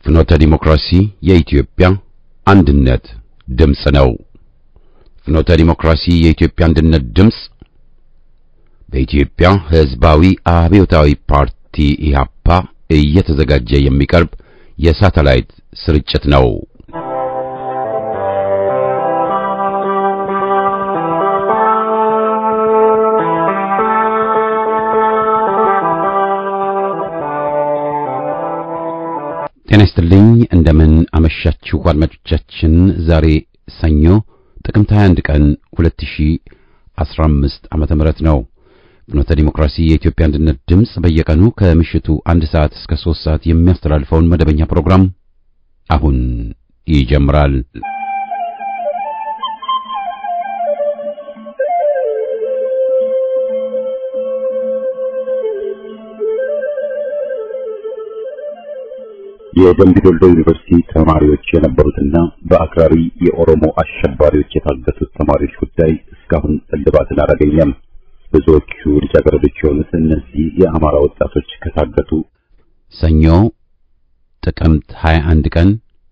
ፍኖተ ዲሞክራሲ የኢትዮጵያ አንድነት ድምፅ ነው። ፍኖተ ዲሞክራሲ የኢትዮጵያ አንድነት ድምፅ በኢትዮጵያ ሕዝባዊ አብዮታዊ ፓርቲ ኢህአፓ እየተዘጋጀ የሚቀርብ የሳተላይት ስርጭት ነው። ጤና ይስጥልኝ። እንደምን አመሻችሁ አድማጮቻችን። ዛሬ ሰኞ ጥቅምት 21 ቀን 2015 ዓመተ ምህረት ነው። ፍኖተ ዲሞክራሲ የኢትዮጵያ አንድነት ድምፅ በየቀኑ ከምሽቱ አንድ ሰዓት እስከ ሶስት ሰዓት የሚያስተላልፈውን መደበኛ ፕሮግራም አሁን ይጀምራል። የደምቢ ዶሎ ዩኒቨርሲቲ ተማሪዎች የነበሩትና በአክራሪ የኦሮሞ አሸባሪዎች የታገቱት ተማሪዎች ጉዳይ እስካሁን እልባትን አላገኘም። ብዙዎቹ ልጃገረዶች የሆኑት እነዚህ የአማራ ወጣቶች ከታገቱ ሰኞ ጥቅምት 21 ቀን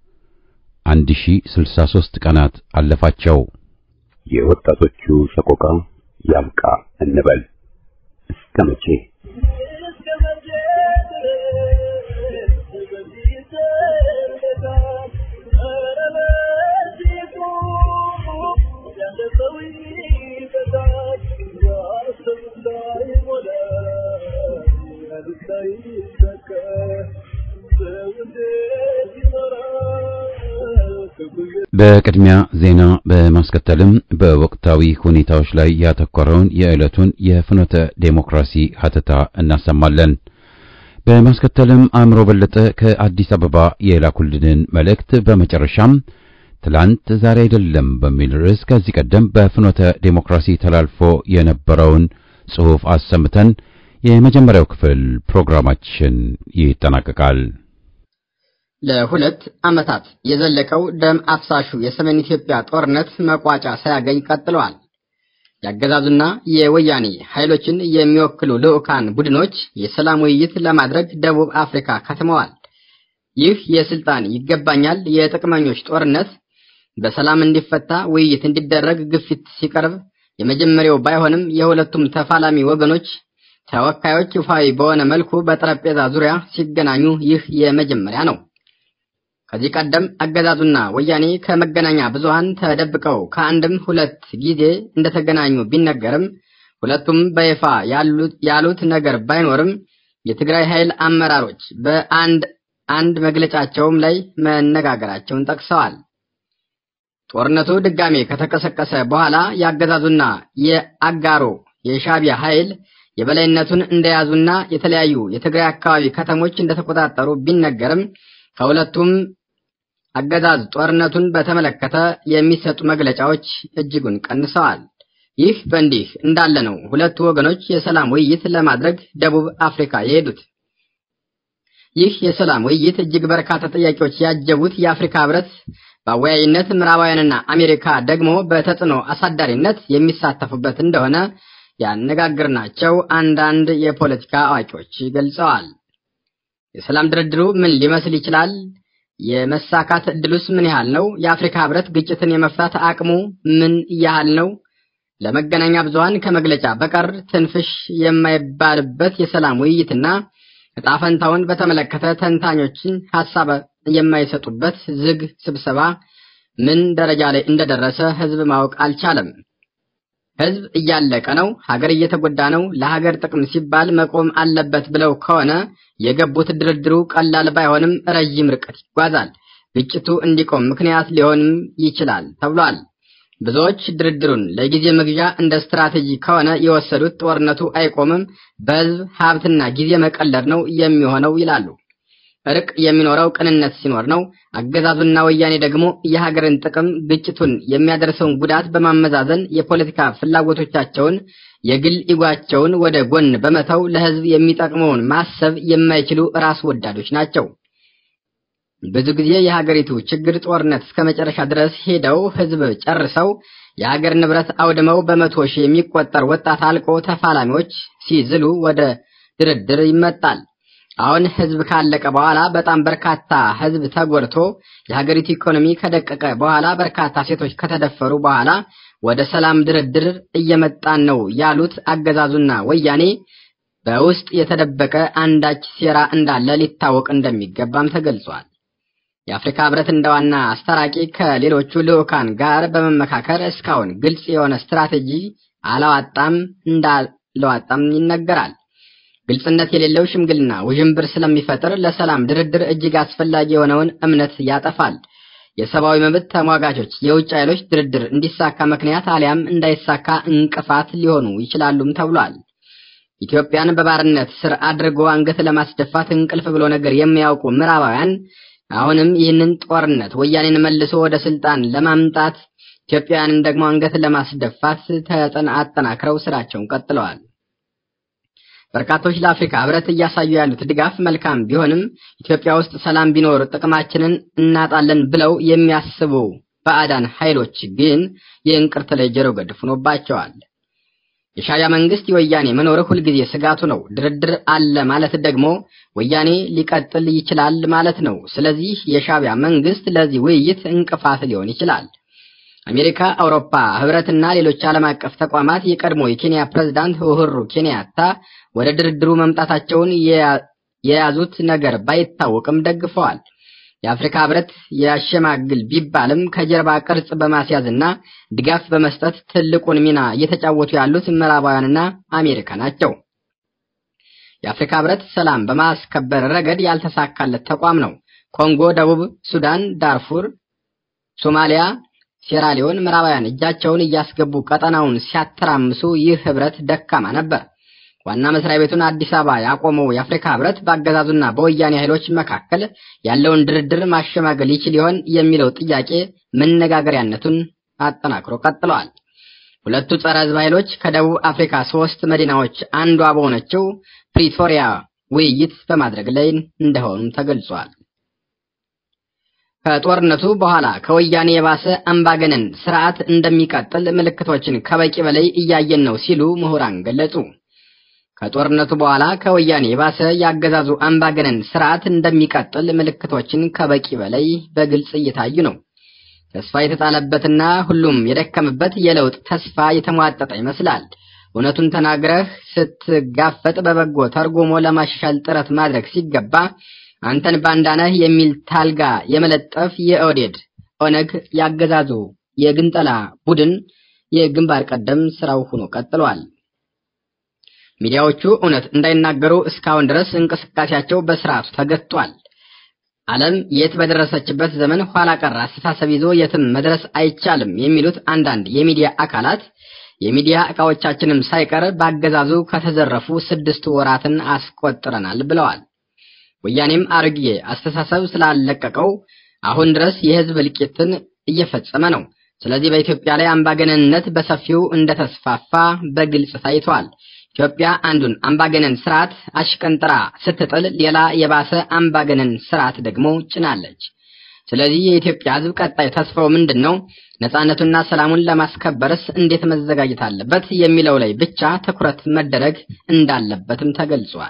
1063 ቀናት አለፋቸው። የወጣቶቹ ሰቆቃ ያብቃ እንበል እስከ መቼ? በቅድሚያ ዜና በማስከተልም በወቅታዊ ሁኔታዎች ላይ ያተኮረውን የዕለቱን የፍኖተ ዴሞክራሲ ሀተታ እናሰማለን። በማስከተልም አእምሮ በለጠ ከአዲስ አበባ የላኩልንን መልእክት፣ በመጨረሻም ትላንት ዛሬ አይደለም በሚል ርዕስ ከዚህ ቀደም በፍኖተ ዴሞክራሲ ተላልፎ የነበረውን ጽሑፍ አሰምተን የመጀመሪያው ክፍል ፕሮግራማችን ይጠናቀቃል። ለሁለት ዓመታት የዘለቀው ደም አፍሳሹ የሰሜን ኢትዮጵያ ጦርነት መቋጫ ሳያገኝ ቀጥለዋል። የአገዛዙና የወያኔ ኃይሎችን የሚወክሉ ልዑካን ቡድኖች የሰላም ውይይት ለማድረግ ደቡብ አፍሪካ ከትመዋል። ይህ የስልጣን ይገባኛል የጥቅመኞች ጦርነት በሰላም እንዲፈታ ውይይት እንዲደረግ ግፊት ሲቀርብ የመጀመሪያው ባይሆንም የሁለቱም ተፋላሚ ወገኖች ተወካዮች ይፋዊ በሆነ መልኩ በጠረጴዛ ዙሪያ ሲገናኙ ይህ የመጀመሪያ ነው። ከዚህ ቀደም አገዛዙና ወያኔ ከመገናኛ ብዙሃን ተደብቀው ከአንድም ሁለት ጊዜ እንደተገናኙ ቢነገርም ሁለቱም በይፋ ያሉት ነገር ባይኖርም የትግራይ ኃይል አመራሮች በአንድ አንድ መግለጫቸውም ላይ መነጋገራቸውን ጠቅሰዋል። ጦርነቱ ድጋሜ ከተቀሰቀሰ በኋላ የአገዛዙና የአጋሮ የሻቢያ ኃይል የበላይነቱን እንደያዙና የተለያዩ የትግራይ አካባቢ ከተሞች እንደተቆጣጠሩ ቢነገርም ከሁለቱም አገዛዝ ጦርነቱን በተመለከተ የሚሰጡ መግለጫዎች እጅጉን ቀንሰዋል። ይህ በእንዲህ እንዳለ ነው ሁለቱ ወገኖች የሰላም ውይይት ለማድረግ ደቡብ አፍሪካ የሄዱት። ይህ የሰላም ውይይት እጅግ በርካታ ጥያቄዎች ያጀቡት የአፍሪካ ሕብረት በአወያይነት ምዕራባውያንና አሜሪካ ደግሞ በተጽዕኖ አሳዳሪነት የሚሳተፉበት እንደሆነ ያነጋግርናቸው አንዳንድ የፖለቲካ አዋቂዎች ገልጸዋል። የሰላም ድርድሩ ምን ሊመስል ይችላል? የመሳካት እድሉስ ምን ያህል ነው? የአፍሪካ ሕብረት ግጭትን የመፍታት አቅሙ ምን ያህል ነው? ለመገናኛ ብዙሃን ከመግለጫ በቀር ትንፍሽ የማይባልበት የሰላም ውይይትና ዕጣ ፈንታውን በተመለከተ ተንታኞችን ሀሳብ የማይሰጡበት ዝግ ስብሰባ ምን ደረጃ ላይ እንደደረሰ ሕዝብ ማወቅ አልቻለም። ሕዝብ እያለቀ ነው፣ ሀገር እየተጎዳ ነው፣ ለሀገር ጥቅም ሲባል መቆም አለበት ብለው ከሆነ የገቡት ድርድሩ ቀላል ባይሆንም ረዥም ርቀት ይጓዛል። ግጭቱ እንዲቆም ምክንያት ሊሆንም ይችላል ተብሏል። ብዙዎች ድርድሩን ለጊዜ መግዣ እንደ ስትራቴጂ ከሆነ የወሰዱት ጦርነቱ አይቆምም፣ በሕዝብ ሀብትና ጊዜ መቀለድ ነው የሚሆነው ይላሉ። እርቅ የሚኖረው ቅንነት ሲኖር ነው። አገዛዙና ወያኔ ደግሞ የሀገርን ጥቅም፣ ግጭቱን የሚያደርሰውን ጉዳት በማመዛዘን የፖለቲካ ፍላጎቶቻቸውን፣ የግል ኢጓቸውን ወደ ጎን በመተው ለሕዝብ የሚጠቅመውን ማሰብ የማይችሉ ራስ ወዳዶች ናቸው። ብዙ ጊዜ የሀገሪቱ ችግር ጦርነት እስከ መጨረሻ ድረስ ሄደው ሕዝብ ጨርሰው የሀገር ንብረት አውድመው በመቶ ሺህ የሚቆጠር ወጣት አልቆ ተፋላሚዎች ሲዝሉ ወደ ድርድር ይመጣል። አሁን ህዝብ ካለቀ በኋላ በጣም በርካታ ህዝብ ተጎድቶ የሀገሪቱ ኢኮኖሚ ከደቀቀ በኋላ በርካታ ሴቶች ከተደፈሩ በኋላ ወደ ሰላም ድርድር እየመጣን ነው ያሉት አገዛዙና ወያኔ በውስጥ የተደበቀ አንዳች ሴራ እንዳለ ሊታወቅ እንደሚገባም ተገልጿል። የአፍሪካ ህብረት እንደ ዋና አስታራቂ ከሌሎቹ ልዑካን ጋር በመመካከር እስካሁን ግልጽ የሆነ ስትራቴጂ አላዋጣም እንዳለዋጣም ይነገራል። ግልጽነት የሌለው ሽምግልና ውዥንብር ስለሚፈጥር ለሰላም ድርድር እጅግ አስፈላጊ የሆነውን እምነት ያጠፋል። የሰብአዊ መብት ተሟጋቾች የውጭ ኃይሎች ድርድር እንዲሳካ ምክንያት አሊያም እንዳይሳካ እንቅፋት ሊሆኑ ይችላሉም ተብሏል። ኢትዮጵያን በባርነት ስር አድርጎ አንገት ለማስደፋት እንቅልፍ ብሎ ነገር የሚያውቁ ምዕራባውያን አሁንም ይህንን ጦርነት ወያኔን መልሶ ወደ ስልጣን ለማምጣት ኢትዮጵያውያንን ደግሞ አንገት ለማስደፋት ተጠና አጠናክረው ስራቸውን ቀጥለዋል። በርካቶች ለአፍሪካ ህብረት እያሳዩ ያሉት ድጋፍ መልካም ቢሆንም ኢትዮጵያ ውስጥ ሰላም ቢኖር ጥቅማችንን እናጣለን ብለው የሚያስቡ ባዕዳን ኃይሎች ግን የእንቅርት ላይ ጆሮ ገድፍ ሆኖባቸዋል። የሻዕቢያ መንግስት የወያኔ መኖር ሁልጊዜ ስጋቱ ነው። ድርድር አለ ማለት ደግሞ ወያኔ ሊቀጥል ይችላል ማለት ነው። ስለዚህ የሻዕቢያ መንግስት ለዚህ ውይይት እንቅፋት ሊሆን ይችላል። አሜሪካ፣ አውሮፓ ህብረትና ሌሎች ዓለም አቀፍ ተቋማት የቀድሞ የኬንያ ፕሬዝዳንት ኡሁሩ ኬንያታ ወደ ድርድሩ መምጣታቸውን የያዙት ነገር ባይታወቅም ደግፈዋል። የአፍሪካ ህብረት ያሸማግል ቢባልም ከጀርባ ቅርጽ በማስያዝና ድጋፍ በመስጠት ትልቁን ሚና እየተጫወቱ ያሉት ምዕራባውያንና አሜሪካ ናቸው። የአፍሪካ ህብረት ሰላም በማስከበር ረገድ ያልተሳካለት ተቋም ነው። ኮንጎ፣ ደቡብ ሱዳን፣ ዳርፉር፣ ሶማሊያ፣ ሴራሊዮን ምዕራባውያን እጃቸውን እያስገቡ ቀጠናውን ሲያተራምሱ ይህ ህብረት ደካማ ነበር። ዋና መስሪያ ቤቱን አዲስ አበባ ያቆመው የአፍሪካ ህብረት በአገዛዙና በወያኔ ኃይሎች መካከል ያለውን ድርድር ማሸማገል ይችል ይሆን የሚለው ጥያቄ መነጋገሪያነቱን አጠናክሮ ቀጥለዋል። ሁለቱ ጸረ ህዝብ ኃይሎች ከደቡብ አፍሪካ ሶስት መዲናዎች አንዷ በሆነችው ፕሪቶሪያ ውይይት በማድረግ ላይ እንደሆኑም ተገልጿል። ከጦርነቱ በኋላ ከወያኔ የባሰ አምባገነን ስርዓት እንደሚቀጥል ምልክቶችን ከበቂ በላይ እያየን ነው ሲሉ ምሁራን ገለጹ። ከጦርነቱ በኋላ ከወያኔ የባሰ ያገዛዙ አምባገነን ስርዓት እንደሚቀጥል ምልክቶችን ከበቂ በላይ በግልጽ እየታዩ ነው። ተስፋ የተጣለበትና ሁሉም የደከመበት የለውጥ ተስፋ የተሟጠጠ ይመስላል። እውነቱን ተናግረህ ስትጋፈጥ በበጎ ተርጉሞ ለማሻሻል ጥረት ማድረግ ሲገባ አንተን ባንዳነህ የሚል ታልጋ የመለጠፍ የኦዴድ ኦነግ ያገዛዙ የግንጠላ ቡድን የግንባር ቀደም ስራው ሆኖ ቀጥሏል። ሚዲያዎቹ እውነት እንዳይናገሩ እስካሁን ድረስ እንቅስቃሴያቸው በስርዓቱ ተገጥቷል። ዓለም የት በደረሰችበት ዘመን ኋላ ቀር አስተሳሰብ ይዞ የትም መድረስ አይቻልም የሚሉት አንዳንድ የሚዲያ አካላት የሚዲያ ዕቃዎቻችንም ሳይቀር ባገዛዙ ከተዘረፉ ስድስት ወራትን አስቆጥረናል ብለዋል። ወያኔም አሮጌ አስተሳሰብ ስላለቀቀው አሁን ድረስ የህዝብ እልቂትን እየፈጸመ ነው። ስለዚህ በኢትዮጵያ ላይ አምባገነንነት በሰፊው እንደተስፋፋ በግልጽ ታይቷል። ኢትዮጵያ አንዱን አምባገነን ስርዓት አሽቀንጥራ ስትጥል ሌላ የባሰ አምባገነን ስርዓት ደግሞ ጭናለች። ስለዚህ የኢትዮጵያ ህዝብ ቀጣይ ተስፋው ምንድን ነው? ነጻነቱና ሰላሙን ለማስከበርስ እንዴት መዘጋጀት አለበት የሚለው ላይ ብቻ ትኩረት መደረግ እንዳለበትም ተገልጿል።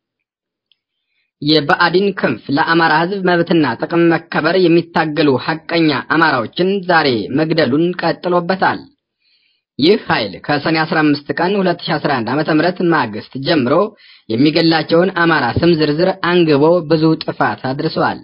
የብአዴን ክንፍ ለአማራ ህዝብ መብትና ጥቅም መከበር የሚታገሉ ሐቀኛ አማራዎችን ዛሬ መግደሉን ቀጥሎበታል። ይህ ኃይል ከሰኔ 15 ቀን 2011 ዓ.ም ማግስት ጀምሮ የሚገላቸውን አማራ ስም ዝርዝር አንግቦ ብዙ ጥፋት አድርሰዋል።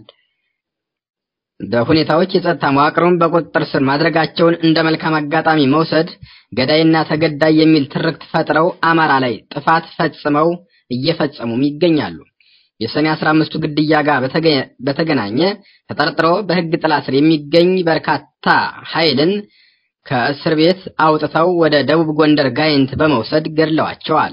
በሁኔታዎች የጸጥታ መዋቅሩን በቁጥጥር ስር ማድረጋቸውን እንደ መልካም አጋጣሚ መውሰድ ገዳይና ተገዳይ የሚል ትርክት ፈጥረው አማራ ላይ ጥፋት ፈጽመው እየፈጸሙም ይገኛሉ። የሰኔ 15ቱ ግድያ ጋር በተገናኘ ተጠርጥሮ በህግ ጥላ ስር የሚገኝ በርካታ ኃይልን ከእስር ቤት አውጥተው ወደ ደቡብ ጎንደር ጋይንት በመውሰድ ገድለዋቸዋል።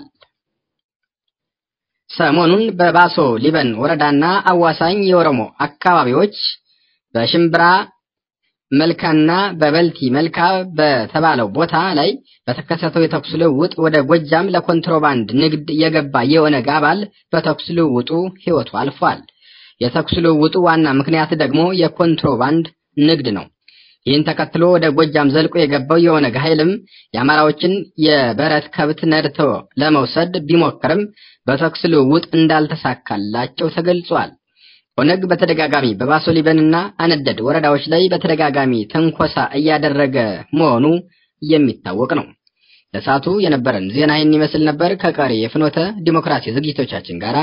ሰሞኑን በባሶ ሊበን ወረዳና አዋሳኝ የኦሮሞ አካባቢዎች በሽምብራ መልካና በበልቲ መልካ በተባለው ቦታ ላይ በተከሰተው የተኩስ ልውውጥ ወደ ጎጃም ለኮንትሮባንድ ንግድ የገባ የኦነግ አባል በተኩስ ልውውጡ ህይወቱ አልፏል። የተኩስ ልውውጡ ዋና ምክንያት ደግሞ የኮንትሮባንድ ንግድ ነው። ይህን ተከትሎ ወደ ጎጃም ዘልቆ የገባው የኦነግ ኃይልም የአማራዎችን የበረት ከብት ነድቶ ለመውሰድ ቢሞክርም በተኩስ ልውውጥ እንዳልተሳካላቸው ተገልጿል። ኦነግ በተደጋጋሚ በባሶ ሊበንና አነደድ ወረዳዎች ላይ በተደጋጋሚ ትንኮሳ እያደረገ መሆኑ የሚታወቅ ነው። ለሰዓቱ የነበረን ዜና ይህን ይመስል ነበር። ከቀሪ የፍኖተ ዲሞክራሲ ዝግጅቶቻችን ጋር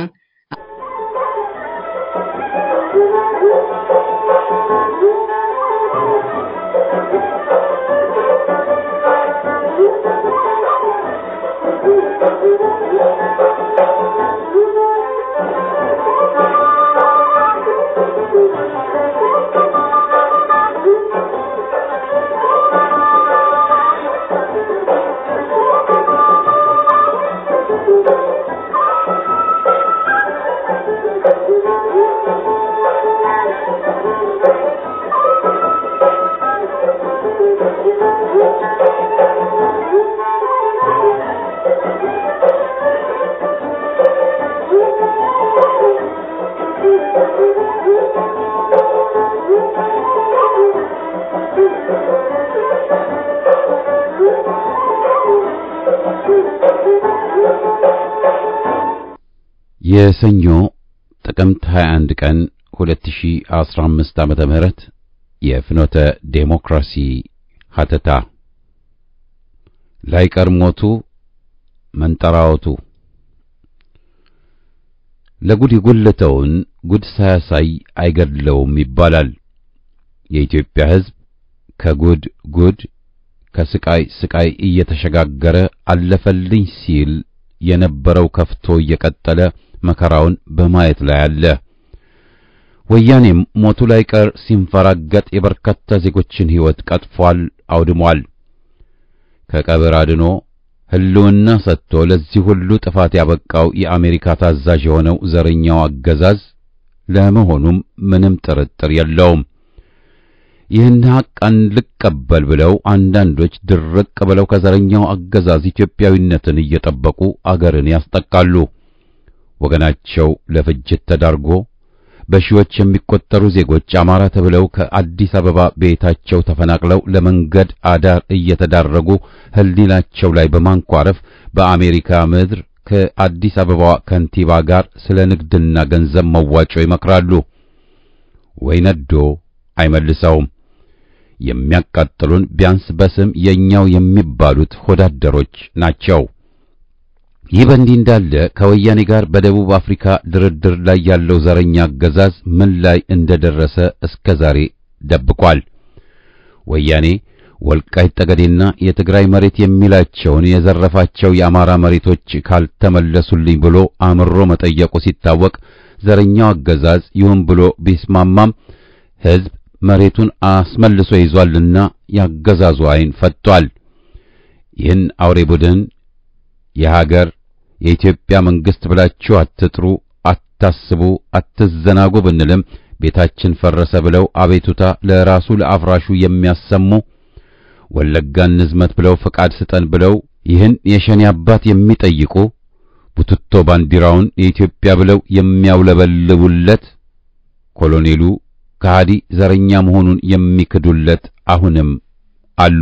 የሰኞ ጥቅምት 21 ቀን 2015 ዓመተ ምህረት የፍኖተ ዴሞክራሲ ሀተታ ላይቀር ሞቱ መንጠራወቱ ለጉድ የጎለተውን ጉድ ሳያሳይ አይገድለውም ይባላል። የኢትዮጵያ ሕዝብ ከጉድ ጉድ ከስቃይ ስቃይ እየተሸጋገረ አለፈልኝ ሲል የነበረው ከፍቶ እየቀጠለ መከራውን በማየት ላይ አለ። ወያኔም ሞቱ ላይ ቀር ሲንፈራገጥ የበርካታ ዜጎችን ሕይወት ቀጥፏል፣ አውድሟል። ከቀብር አድኖ ሕልውና ሰጥቶ ለዚህ ሁሉ ጥፋት ያበቃው የአሜሪካ ታዛዥ የሆነው ዘረኛው አገዛዝ ለመሆኑም ምንም ጥርጥር የለውም። ይህን ሐቅ አንልቀበል ብለው አንዳንዶች ድርቅ ብለው ከዘረኛው አገዛዝ ኢትዮጵያዊነትን እየጠበቁ አገርን ያስጠቃሉ። ወገናቸው ለፍጅት ተዳርጎ በሺዎች የሚቆጠሩ ዜጎች አማራ ተብለው ከአዲስ አበባ ቤታቸው ተፈናቅለው ለመንገድ አዳር እየተዳረጉ ሕሊናቸው ላይ በማንኳረፍ በአሜሪካ ምድር ከአዲስ አበባ ከንቲባ ጋር ስለ ንግድና ገንዘብ መዋጮ ይመክራሉ። ወይ ነዶ አይመልሰውም። የሚያቃጥሉን ቢያንስ በስም የኛው የሚባሉት ሆዳደሮች ናቸው። ይህ በእንዲህ እንዳለ ከወያኔ ጋር በደቡብ አፍሪካ ድርድር ላይ ያለው ዘረኛ አገዛዝ ምን ላይ እንደደረሰ እስከ ዛሬ ደብቋል። ወያኔ ወልቃይት ጠገዴና የትግራይ መሬት የሚላቸውን የዘረፋቸው የአማራ መሬቶች ካልተመለሱልኝ ብሎ አምሮ መጠየቁ ሲታወቅ ዘረኛው አገዛዝ ይሁን ብሎ ቢስማማም ሕዝብ መሬቱን አስመልሶ ይዟልና ያገዛዙ ዓይን ፈጥቷል። ይህን አውሬ ቡድን የሀገር የኢትዮጵያ መንግስት ብላችሁ አትጥሩ፣ አታስቡ፣ አትዘናጉ ብንልም ቤታችን ፈረሰ ብለው አቤቱታ ለራሱ ለአፍራሹ የሚያሰሙ ወለጋን ንዝመት ብለው ፈቃድ ስጠን ብለው ይህን የሸኔ አባት የሚጠይቁ ቡትቶ ባንዲራውን የኢትዮጵያ ብለው የሚያውለበልቡለት ኮሎኔሉ ከሃዲ ዘረኛ መሆኑን የሚክዱለት አሁንም አሉ።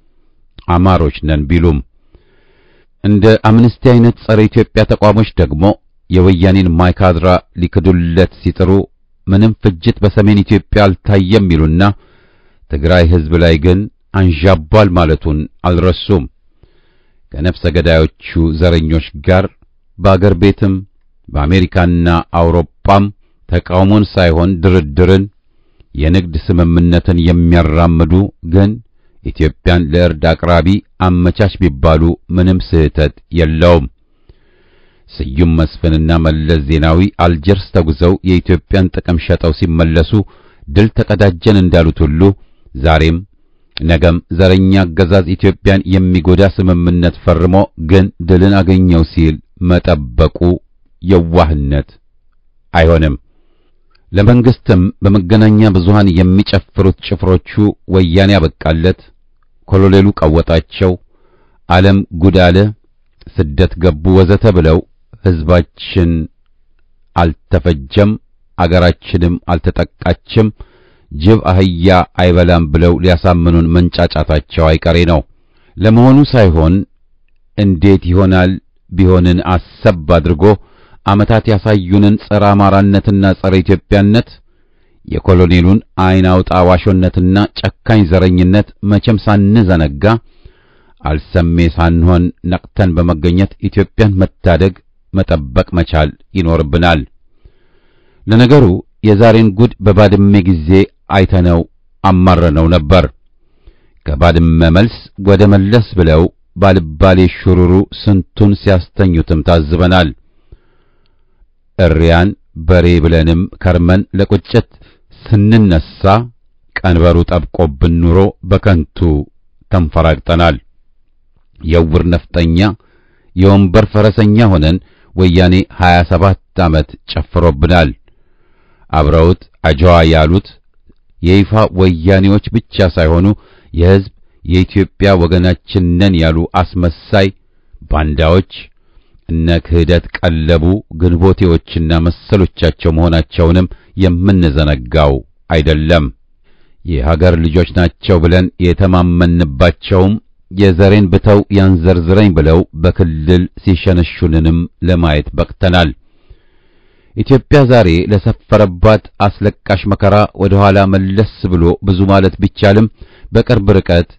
አማሮች ነን ቢሉም እንደ አምነስቲ አይነት ጸረ ኢትዮጵያ ተቋሞች ደግሞ የወያኔን ማይካድራ ሊክዱለት ሲጥሩ ምንም ፍጅት በሰሜን ኢትዮጵያ አልታየም ይሉና ትግራይ ሕዝብ ላይ ግን አንዣቧል ማለቱን አልረሱም። ከነፍሰ ገዳዮቹ ዘረኞች ጋር በአገር ቤትም በአሜሪካና አውሮፓም ተቃውሞን ሳይሆን ድርድርን፣ የንግድ ስምምነትን የሚያራምዱ ግን ኢትዮጵያን ለእርድ አቅራቢ አመቻች ቢባሉ ምንም ስህተት የለውም። ስዩም መስፍንና መለስ ዜናዊ አልጀርስ ተጉዘው የኢትዮጵያን ጥቅም ሸጠው ሲመለሱ ድል ተቀዳጀን እንዳሉት ሁሉ ዛሬም ነገም ዘረኛ አገዛዝ ኢትዮጵያን የሚጎዳ ስምምነት ፈርሞ ግን ድልን አገኘው ሲል መጠበቁ የዋህነት አይሆንም። ለመንግስትም በመገናኛ ብዙሃን የሚጨፍሩት ጭፍሮቹ ወያኔ ያበቃለት፣ ኮሎኔሉ ቀወጣቸው፣ ዓለም ጉድ አለ፣ ስደት ገቡ ወዘተ ብለው ሕዝባችን አልተፈጀም፣ አገራችንም አልተጠቃችም፣ ጅብ አህያ አይበላም ብለው ሊያሳምኑን መንጫጫታቸው አይቀሬ ነው። ለመሆኑ ሳይሆን እንዴት ይሆናል ቢሆንን አሰብ አድርጎ ዓመታት ያሳዩንን ጸረ አማራነትና ጸረ ኢትዮጵያነት የኮሎኔሉን አይን አውጣ ዋሾነትና ጨካኝ ዘረኝነት መቼም ሳንዘነጋ አልሰሜ ሳንሆን ነቅተን በመገኘት ኢትዮጵያን መታደግ መጠበቅ መቻል ይኖርብናል። ለነገሩ የዛሬን ጉድ በባድመ ጊዜ አይተነው አማረነው ነበር። ከባድመ መልስ ወደ መለስ ብለው ባልባሌ ሹሩሩ ስንቱን ሲያስተኙትም ታዝበናል። እሪያን በሬ ብለንም ከርመን ለቁጭት ስንነሳ ቀንበሩ ጠብቆብን ኑሮ በከንቱ ተንፈራግጠናል። የውር ነፍጠኛ የወንበር ፈረሰኛ ሆነን ወያኔ 27 ዓመት ጨፍሮብናል። አብረውት አጀዋ ያሉት የይፋ ወያኔዎች ብቻ ሳይሆኑ የሕዝብ የኢትዮጵያ ወገናችን ነን ያሉ አስመሳይ ባንዳዎች እነ ክህደት ቀለቡ ግንቦቴዎችና መሰሎቻቸው መሆናቸውንም የምንዘነጋው አይደለም። የሀገር ልጆች ናቸው ብለን የተማመንባቸውም የዘሬን ብተው ያንዘርዝረኝ ብለው በክልል ሲሸነሹንንም ለማየት በቅተናል። ኢትዮጵያ ዛሬ ለሰፈረባት አስለቃሽ መከራ ወደ ኋላ መለስ ብሎ ብዙ ማለት ቢቻልም በቅርብ ርቀት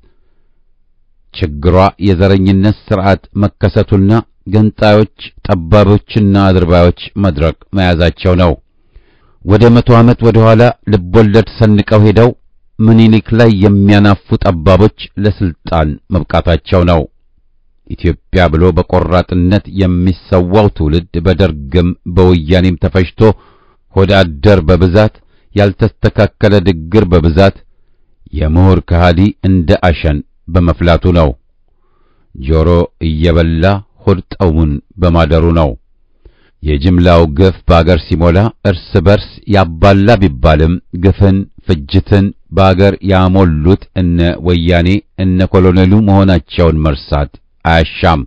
ችግሯ የዘረኝነት ስርዓት መከሰቱና ገንጣዮች፣ ጠባቦችና አድርባዮች መድረክ መያዛቸው ነው። ወደ መቶ ዓመት ወደ ኋላ ልቦለድ ሰንቀው ሄደው ምኒልክ ላይ የሚያናፉ ጠባቦች ለስልጣን መብቃታቸው ነው። ኢትዮጵያ ብሎ በቆራጥነት የሚሰዋው ትውልድ በደርግም በወያኔም ተፈጅቶ ሆደ አደር በብዛት ያልተስተካከለ ድግር በብዛት የምሁር ከሃዲ እንደ አሸን በመፍላቱ ነው። ጆሮ እየበላ ሆድ ጠውን በማደሩ ነው። የጅምላው ግፍ በአገር ሲሞላ እርስ በርስ ያባላ ቢባልም ግፍን ፍጅትን በአገር ያሞሉት እነ ወያኔ እነ ኮሎኔሉ መሆናቸውን መርሳት አያሻም።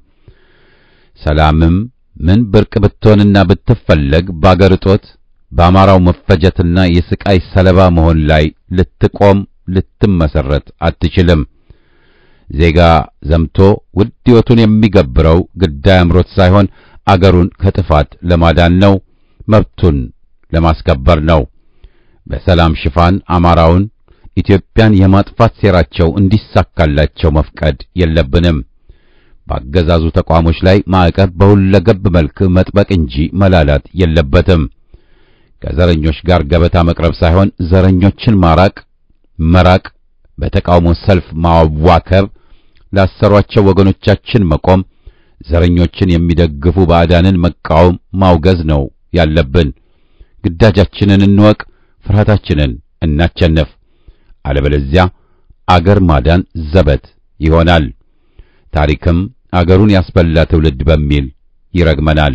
ሰላምም ምን ብርቅ ብትሆንና ብትፈለግ በአገር እጦት በአማራው መፈጀትና የስቃይ ሰለባ መሆን ላይ ልትቆም ልትመሰረት አትችልም። ዜጋ ዘምቶ ውድ ሕይወቱን የሚገብረው ግዳይ አምሮት ሳይሆን አገሩን ከጥፋት ለማዳን ነው፣ መብቱን ለማስከበር ነው። በሰላም ሽፋን አማራውን ኢትዮጵያን የማጥፋት ሴራቸው እንዲሳካላቸው መፍቀድ የለብንም። በአገዛዙ ተቋሞች ላይ ማዕቀብ በሁለገብ መልክ መጥበቅ እንጂ መላላት የለበትም። ከዘረኞች ጋር ገበታ መቅረብ ሳይሆን ዘረኞችን ማራቅ፣ መራቅ፣ በተቃውሞ ሰልፍ ማዋከብ፣ ላሰሯቸው ወገኖቻችን መቆም፣ ዘረኞችን የሚደግፉ ባዕዳንን መቃወም፣ ማውገዝ ነው ያለብን። ግዳጃችንን እንወቅ፣ ፍርሃታችንን እናቸነፍ። አለበለዚያ አገር ማዳን ዘበት ይሆናል። ታሪክም አገሩን ያስበላ ትውልድ በሚል ይረግመናል።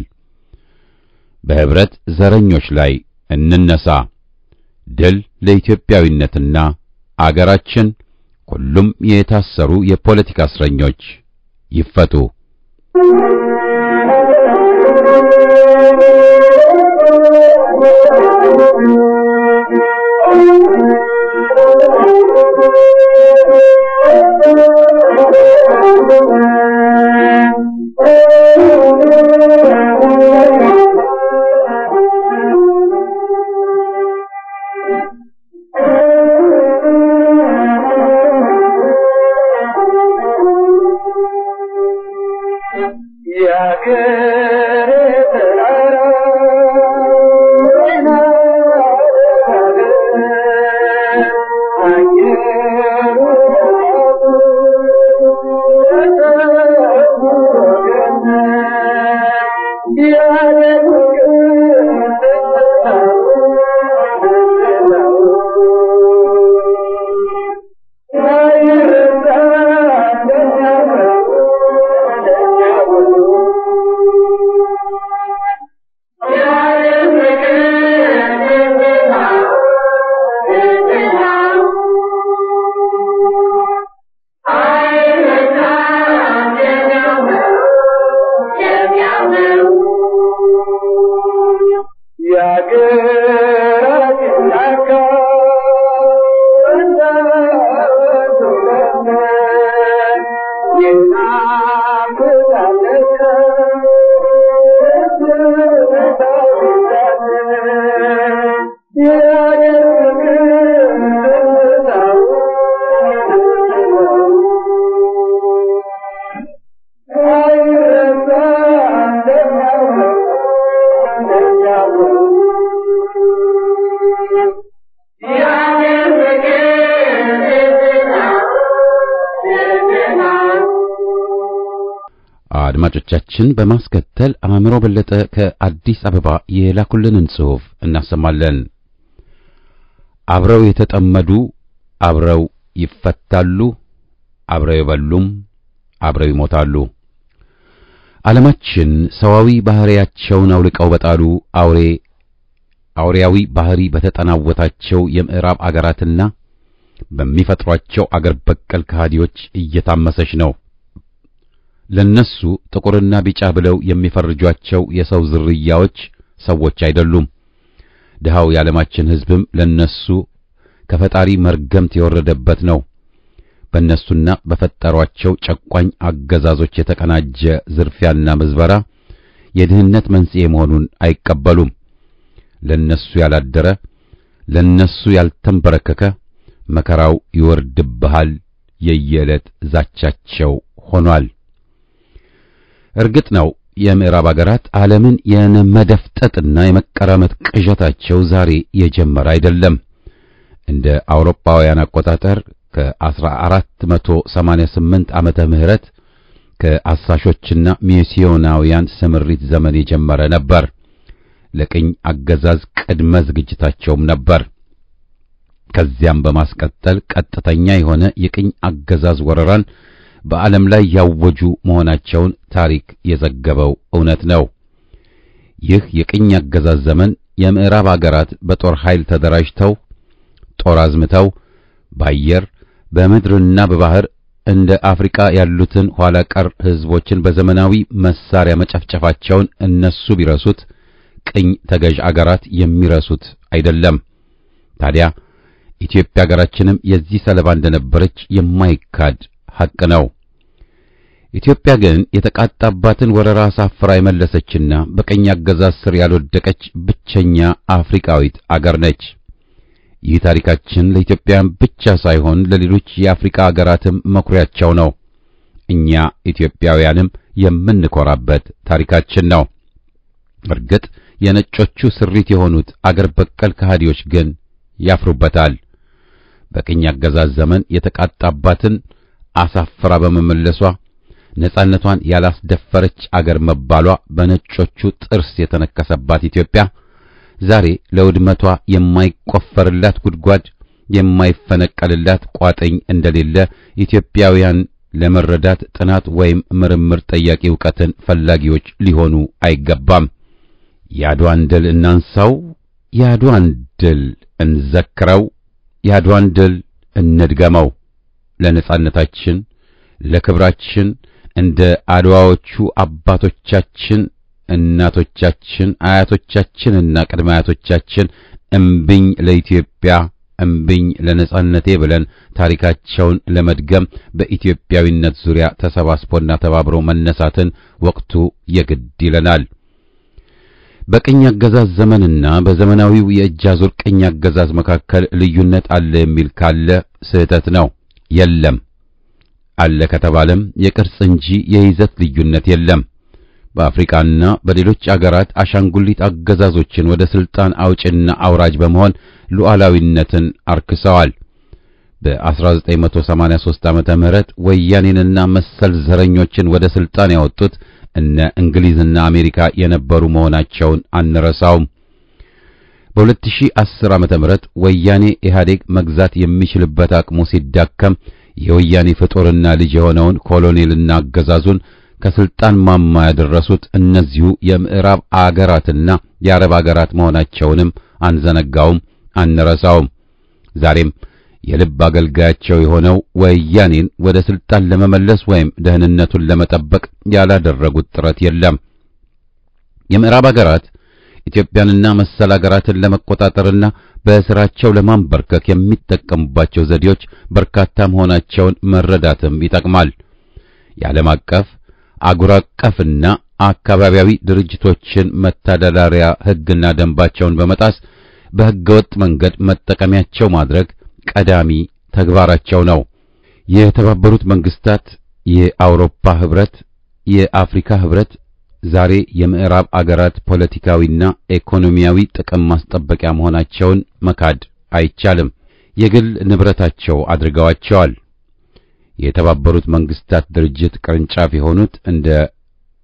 በህብረት ዘረኞች ላይ እንነሳ። ድል ለኢትዮጵያዊነትና አገራችን። ሁሉም የታሰሩ የፖለቲካ እስረኞች ይፈቱ። አድማጮቻችን በማስከተል አእምሮ በለጠ ከአዲስ አበባ የላኩልንን ጽሑፍ እናሰማለን። አብረው የተጠመዱ አብረው ይፈታሉ፣ አብረው የበሉም አብረው ይሞታሉ። ዓለማችን ሰዋዊ ባህሪያቸውን አውልቀው በጣሉ አውሬ አውሬያዊ ባህሪ በተጠናወታቸው የምዕራብ አገራትና በሚፈጥሯቸው አገር በቀል ከሃዲዎች እየታመሰች ነው። ለነሱ ጥቁርና ቢጫ ብለው የሚፈርጇቸው የሰው ዝርያዎች ሰዎች አይደሉም። ድሃው የዓለማችን ሕዝብም ለነሱ ከፈጣሪ መርገምት የወረደበት ነው። በእነሱና በፈጠሯቸው ጨቋኝ አገዛዞች የተቀናጀ ዝርፊያና ምዝበራ የድህነት መንስኤ መሆኑን አይቀበሉም። ለነሱ ያላደረ ለነሱ ያልተንበረከከ መከራው ይወርድብሃል የየዕለት ዛቻቸው ሆኗል። እርግጥ ነው የምዕራብ አገራት ዓለምን የመደፍጠጥና የመቀራመት ቅዠታቸው ዛሬ የጀመረ አይደለም። እንደ አውሮፓውያን አቆጣጠር ከ1488 ዓመተ ምህረት ከአሳሾችና ሚስዮናውያን ስምሪት ዘመን የጀመረ ነበር። ለቅኝ አገዛዝ ቅድመ ዝግጅታቸውም ነበር። ከዚያም በማስቀጠል ቀጥተኛ የሆነ የቅኝ አገዛዝ ወረራን በዓለም ላይ ያወጁ መሆናቸውን ታሪክ የዘገበው እውነት ነው። ይህ የቅኝ አገዛዝ ዘመን የምዕራብ አገራት በጦር ኃይል ተደራጅተው ጦር አዝምተው በአየር በምድርና በባህር እንደ አፍሪካ ያሉትን ኋላ ቀር ሕዝቦችን በዘመናዊ መሳሪያ መጨፍጨፋቸውን እነሱ ቢረሱት ቅኝ ተገዥ አገራት የሚረሱት አይደለም። ታዲያ ኢትዮጵያ ሀገራችንም የዚህ ሰለባ እንደነበረች የማይካድ ሐቅ ነው። ኢትዮጵያ ግን የተቃጣባትን ወረራ አሳፍራ የመለሰችና በቀኝ አገዛዝ ስር ያልወደቀች ብቸኛ አፍሪካዊት አገር ነች። ይህ ታሪካችን ለኢትዮጵያውያን ብቻ ሳይሆን ለሌሎች የአፍሪካ አገራትም መኩሪያቸው ነው። እኛ ኢትዮጵያውያንም የምንኮራበት ታሪካችን ነው። እርግጥ የነጮቹ ስሪት የሆኑት አገር በቀል ከሃዲዎች ግን ያፍሩበታል። በቅኝ አገዛዝ ዘመን የተቃጣባትን አሳፍራ በመመለሷ ነጻነቷን ያላስደፈረች አገር መባሏ በነጮቹ ጥርስ የተነከሰባት ኢትዮጵያ ዛሬ ለውድመቷ የማይቆፈርላት ጉድጓድ የማይፈነቀልላት ቋጥኝ እንደሌለ ኢትዮጵያውያን ለመረዳት ጥናት ወይም ምርምር ጠያቂ ዕውቀትን ፈላጊዎች ሊሆኑ አይገባም። የአድዋን ድል እናንሳው፣ የአድዋን ድል እንዘክረው፣ የአድዋን ድል እንድገመው። ለነጻነታችን ለክብራችን እንደ አድዋዎቹ አባቶቻችን እናቶቻችን አያቶቻችንና ቅድመ አያቶቻችን እምብኝ ለኢትዮጵያ እምብኝ ለነጻነቴ ብለን ታሪካቸውን ለመድገም በኢትዮጵያዊነት ዙሪያ ተሰባስቦና ተባብሮ መነሳትን ወቅቱ የግድ ይለናል። በቅኝ አገዛዝ ዘመንና በዘመናዊው የእጅ አዙር ቅኝ አገዛዝ መካከል ልዩነት አለ የሚል ካለ ስህተት ነው። የለም። አለ ከተባለም የቅርጽ እንጂ የይዘት ልዩነት የለም። በአፍሪካና በሌሎች አገራት አሻንጉሊት አገዛዞችን ወደ ስልጣን አውጭና አውራጅ በመሆን ሉዓላዊነትን አርክሰዋል። በ1983 ዓመተ ምህረት ወያኔንና መሰል ዘረኞችን ወደ ስልጣን ያወጡት እነ እንግሊዝና አሜሪካ የነበሩ መሆናቸውን አንረሳውም። በ2010 ዓመተ ምህረት ወያኔ ኢህአዴግ መግዛት የሚችልበት አቅሙ ሲዳከም የወያኔ ፍጡርና ልጅ የሆነውን ኮሎኔልና አገዛዙን ከስልጣን ማማ ያደረሱት እነዚሁ የምዕራብ አገራትና የአረብ አገራት መሆናቸውንም አንዘነጋውም፣ አንረሳውም። ዛሬም የልብ አገልጋያቸው የሆነው ወያኔን ወደ ስልጣን ለመመለስ ወይም ደህንነቱን ለመጠበቅ ያላደረጉት ጥረት የለም። የምዕራብ አገራት ኢትዮጵያንና መሰል አገራትን ለመቆጣጠርና በስራቸው ለማንበርከክ የሚጠቀሙባቸው ዘዴዎች በርካታ መሆናቸውን መረዳትም ይጠቅማል። የዓለም አቀፍ አጉር አቀፍና አካባቢያዊ ድርጅቶችን መተዳደሪያ ሕግና ደንባቸውን በመጣስ በሕገወጥ መንገድ መጠቀሚያቸው ማድረግ ቀዳሚ ተግባራቸው ነው። የተባበሩት መንግስታት፣ የአውሮፓ ህብረት፣ የአፍሪካ ህብረት ዛሬ የምዕራብ አገራት ፖለቲካዊና ኢኮኖሚያዊ ጥቅም ማስጠበቂያ መሆናቸውን መካድ አይቻልም። የግል ንብረታቸው አድርገዋቸዋል። የተባበሩት መንግስታት ድርጅት ቅርንጫፍ የሆኑት እንደ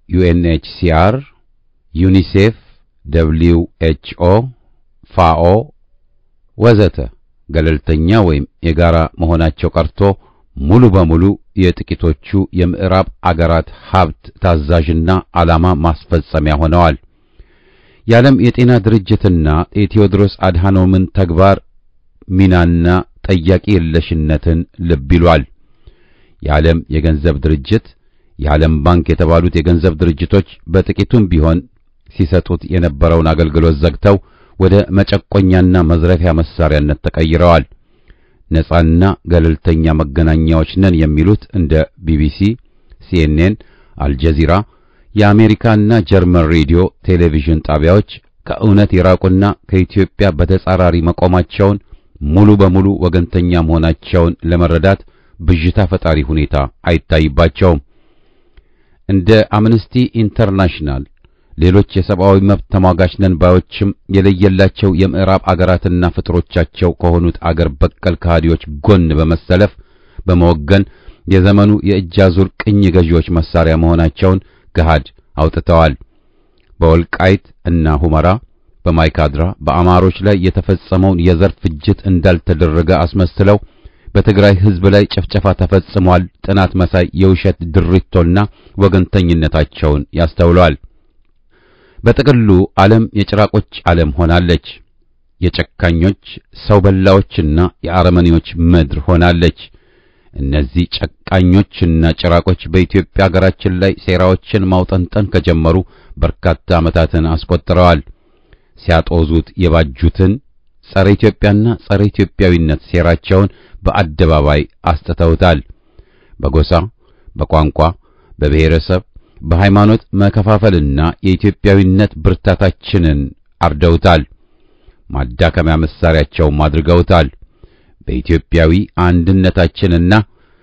ዩኤንኤችሲአር፣ ዩኒሴፍ፣ ደብሊው ኤችኦ፣ ፋኦ ወዘተ ገለልተኛ ወይም የጋራ መሆናቸው ቀርቶ ሙሉ በሙሉ የጥቂቶቹ የምዕራብ አገራት ሀብት ታዛዥና ዓላማ ማስፈጸሚያ ሆነዋል። የዓለም የጤና ድርጅትና የቴዎድሮስ አድሃኖምን ተግባር ሚናና ጠያቂ የለሽነትን ልብ ይሏል። የዓለም የገንዘብ ድርጅት፣ የዓለም ባንክ የተባሉት የገንዘብ ድርጅቶች በጥቂቱም ቢሆን ሲሰጡት የነበረውን አገልግሎት ዘግተው ወደ መጨቆኛና መዝረፊያ መሳሪያነት ተቀይረዋል። ነጻና ገለልተኛ መገናኛዎች ነን የሚሉት እንደ ቢቢሲ፣ ሲኤንኤን፣ አልጀዚራ፣ የአሜሪካና ጀርመን ሬዲዮ ቴሌቪዥን ጣቢያዎች ከእውነት የራቁና ከኢትዮጵያ በተጻራሪ መቆማቸውን ሙሉ በሙሉ ወገንተኛ መሆናቸውን ለመረዳት ብዥታ ፈጣሪ ሁኔታ አይታይባቸውም። እንደ አምነስቲ ኢንተርናሽናል ሌሎች የሰብአዊ መብት ተሟጋች ነን ባዮችም የለየላቸው የምዕራብ አገራትና ፍጥሮቻቸው ከሆኑት አገር በቀል ከሃዲዎች ጎን በመሰለፍ በመወገን የዘመኑ የእጅ አዙር ቅኝ ገዢዎች መሳሪያ መሆናቸውን ገሃድ አውጥተዋል። በወልቃይት እና ሁመራ፣ በማይካድራ በአማሮች ላይ የተፈጸመውን የዘር ፍጅት እንዳልተደረገ አስመስለው በትግራይ ሕዝብ ላይ ጭፍጨፋ ተፈጽሟል፣ ጥናት መሳይ የውሸት ድሪቶና ወገንተኝነታቸውን ያስተውለዋል። በጥቅሉ ዓለም የጭራቆች ዓለም ሆናለች። የጨካኞች ሰው በላዎችና የአረመኔዎች ምድር ሆናለች። እነዚህ ጨካኞችና ጭራቆች በኢትዮጵያ ሀገራችን ላይ ሴራዎችን ማውጠንጠን ከጀመሩ በርካታ ዓመታትን አስቆጥረዋል። ሲያጦዙት የባጁትን ጸረ ኢትዮጵያና ጸረ ኢትዮጵያዊነት ሴራቸውን በአደባባይ አስጥተውታል። በጎሳ፣ በቋንቋ፣ በብሔረሰብ በሃይማኖት መከፋፈልና የኢትዮጵያዊነት ብርታታችንን አርደውታል። ማዳከሚያ መሳሪያቸውም አድርገውታል። በኢትዮጵያዊ አንድነታችንና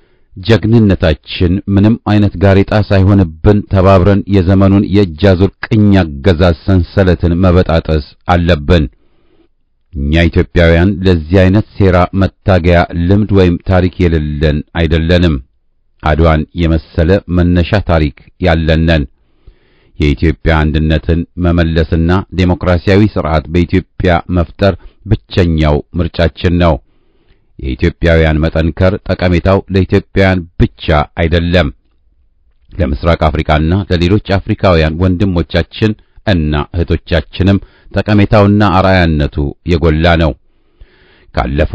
ጀግንነታችን ምንም አይነት ጋሬጣ ሳይሆንብን ተባብረን የዘመኑን የእጅ አዙር ቅኝ አገዛዝ ሰንሰለትን መበጣጠስ አለብን። እኛ ኢትዮጵያውያን ለዚህ አይነት ሴራ መታገያ ልምድ ወይም ታሪክ የሌለን አይደለንም። አድዋን የመሰለ መነሻ ታሪክ ያለነን የኢትዮጵያ አንድነትን መመለስና ዴሞክራሲያዊ ስርዓት በኢትዮጵያ መፍጠር ብቸኛው ምርጫችን ነው። የኢትዮጵያውያን መጠንከር ጠቀሜታው ለኢትዮጵያውያን ብቻ አይደለም፣ ለምስራቅ አፍሪካና ለሌሎች አፍሪካውያን ወንድሞቻችን እና እህቶቻችንም ጠቀሜታውና አርአያነቱ የጎላ ነው። ካለፉ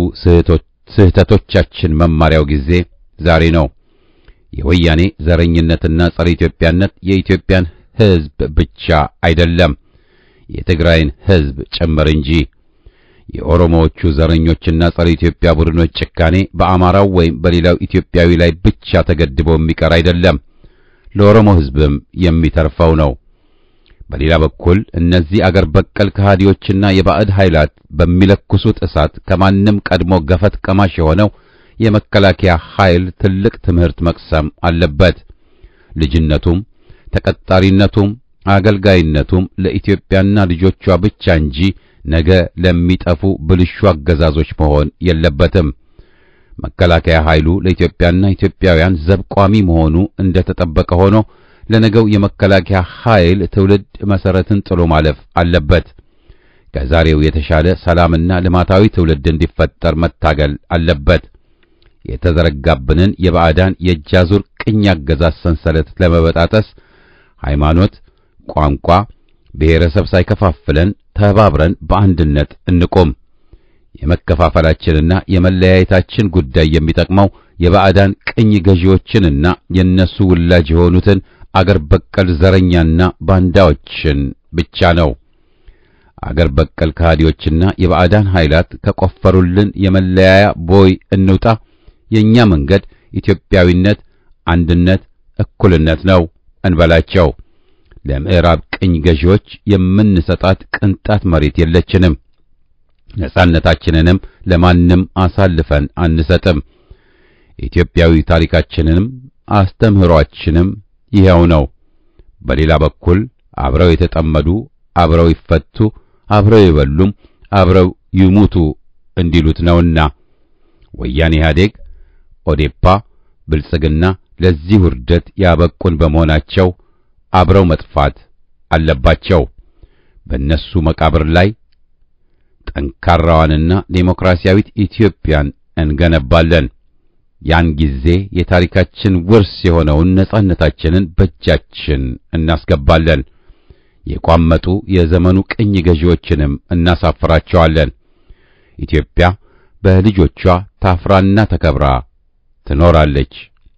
ስህተቶቻችን መማሪያው ጊዜ ዛሬ ነው። የወያኔ ዘረኝነትና ጸረ ኢትዮጵያነት የኢትዮጵያን ሕዝብ ብቻ አይደለም የትግራይን ሕዝብ ጭምር እንጂ። የኦሮሞዎቹ ዘረኞችና ጸረ ኢትዮጵያ ቡድኖች ጭካኔ በአማራው ወይም በሌላው ኢትዮጵያዊ ላይ ብቻ ተገድቦ የሚቀር አይደለም፣ ለኦሮሞ ሕዝብም የሚተርፈው ነው። በሌላ በኩል እነዚህ አገር በቀል ከሃዲዎችና የባዕድ ኃይላት በሚለኩሱት እሳት ከማንም ቀድሞ ገፈት ቀማሽ የሆነው የመከላከያ ኃይል ትልቅ ትምህርት መቅሰም አለበት። ልጅነቱም ተቀጣሪነቱም አገልጋይነቱም ለኢትዮጵያና ልጆቿ ብቻ እንጂ ነገ ለሚጠፉ ብልሹ አገዛዞች መሆን የለበትም። መከላከያ ኃይሉ ለኢትዮጵያና ኢትዮጵያውያን ዘብ ቋሚ መሆኑ እንደተጠበቀ ሆኖ ለነገው የመከላከያ ኃይል ትውልድ መሰረትን ጥሎ ማለፍ አለበት። ከዛሬው የተሻለ ሰላምና ልማታዊ ትውልድ እንዲፈጠር መታገል አለበት። የተዘረጋብንን የባዕዳን የእጅ አዙር ቅኝ አገዛዝ ሰንሰለት ለመበጣጠስ ሃይማኖት፣ ቋንቋ፣ ብሔረሰብ ሳይከፋፍለን ተባብረን በአንድነት እንቆም። የመከፋፈላችንና የመለያየታችን ጉዳይ የሚጠቅመው የባዕዳን ቅኝ ገዢዎችንና የነሱ ውላጅ የሆኑትን አገር በቀል ዘረኛና ባንዳዎችን ብቻ ነው። አገር በቀል ከሃዲዎችና የባዕዳን ኃይላት ከቆፈሩልን የመለያያ ቦይ እንውጣ። የኛ መንገድ ኢትዮጵያዊነት፣ አንድነት፣ እኩልነት ነው እንበላቸው። ለምዕራብ ቅኝ ገዢዎች የምንሰጣት ቅንጣት መሬት የለችንም። ነጻነታችንንም ለማንም አሳልፈን አንሰጥም። ኢትዮጵያዊ ታሪካችንንም አስተምህሯችንም ይኸው ነው። በሌላ በኩል አብረው የተጠመዱ አብረው ይፈቱ፣ አብረው ይበሉም፣ አብረው ይሙቱ እንዲሉት ነውና ወያኔ ኢህአዴግ፣ ኦዴፓ፣ ብልጽግና ለዚህ ውርደት ያበቁን በመሆናቸው አብረው መጥፋት አለባቸው። በእነሱ መቃብር ላይ ጠንካራዋንና ዴሞክራሲያዊት ኢትዮጵያን እንገነባለን። ያን ጊዜ የታሪካችን ውርስ የሆነውን ነጻነታችንን በእጃችን እናስገባለን። የቋመጡ የዘመኑ ቅኝ ገዢዎችንም እናሳፍራቸዋለን። ኢትዮጵያ በልጆቿ ታፍራና ተከብራ ትኖራለች።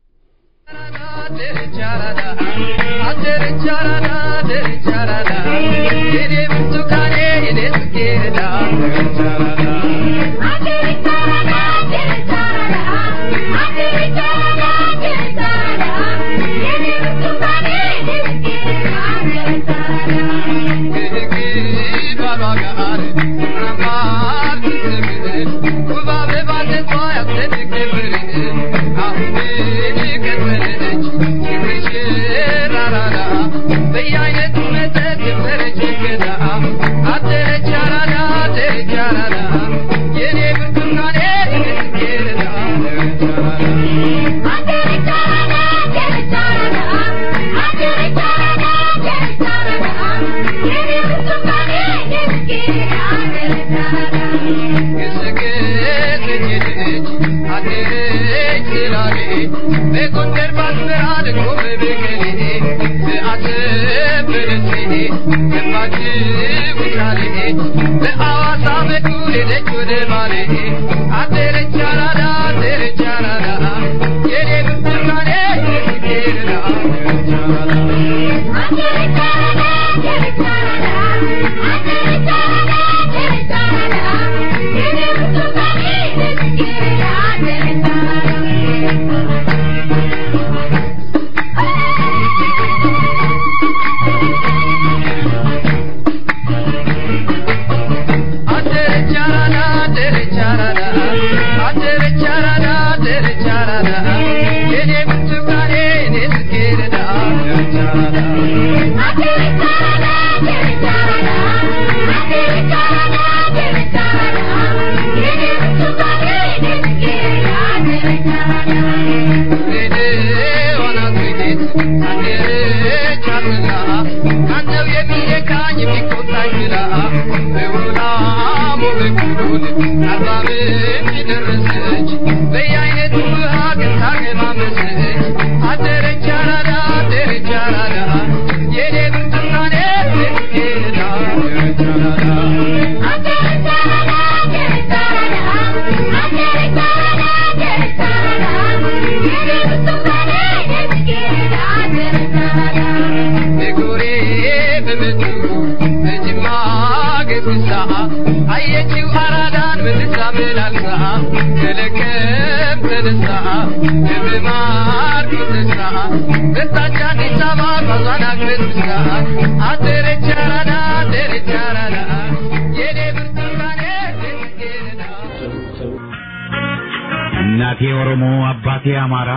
እናቴ ኦሮሞ፣ አባቴ አማራ፣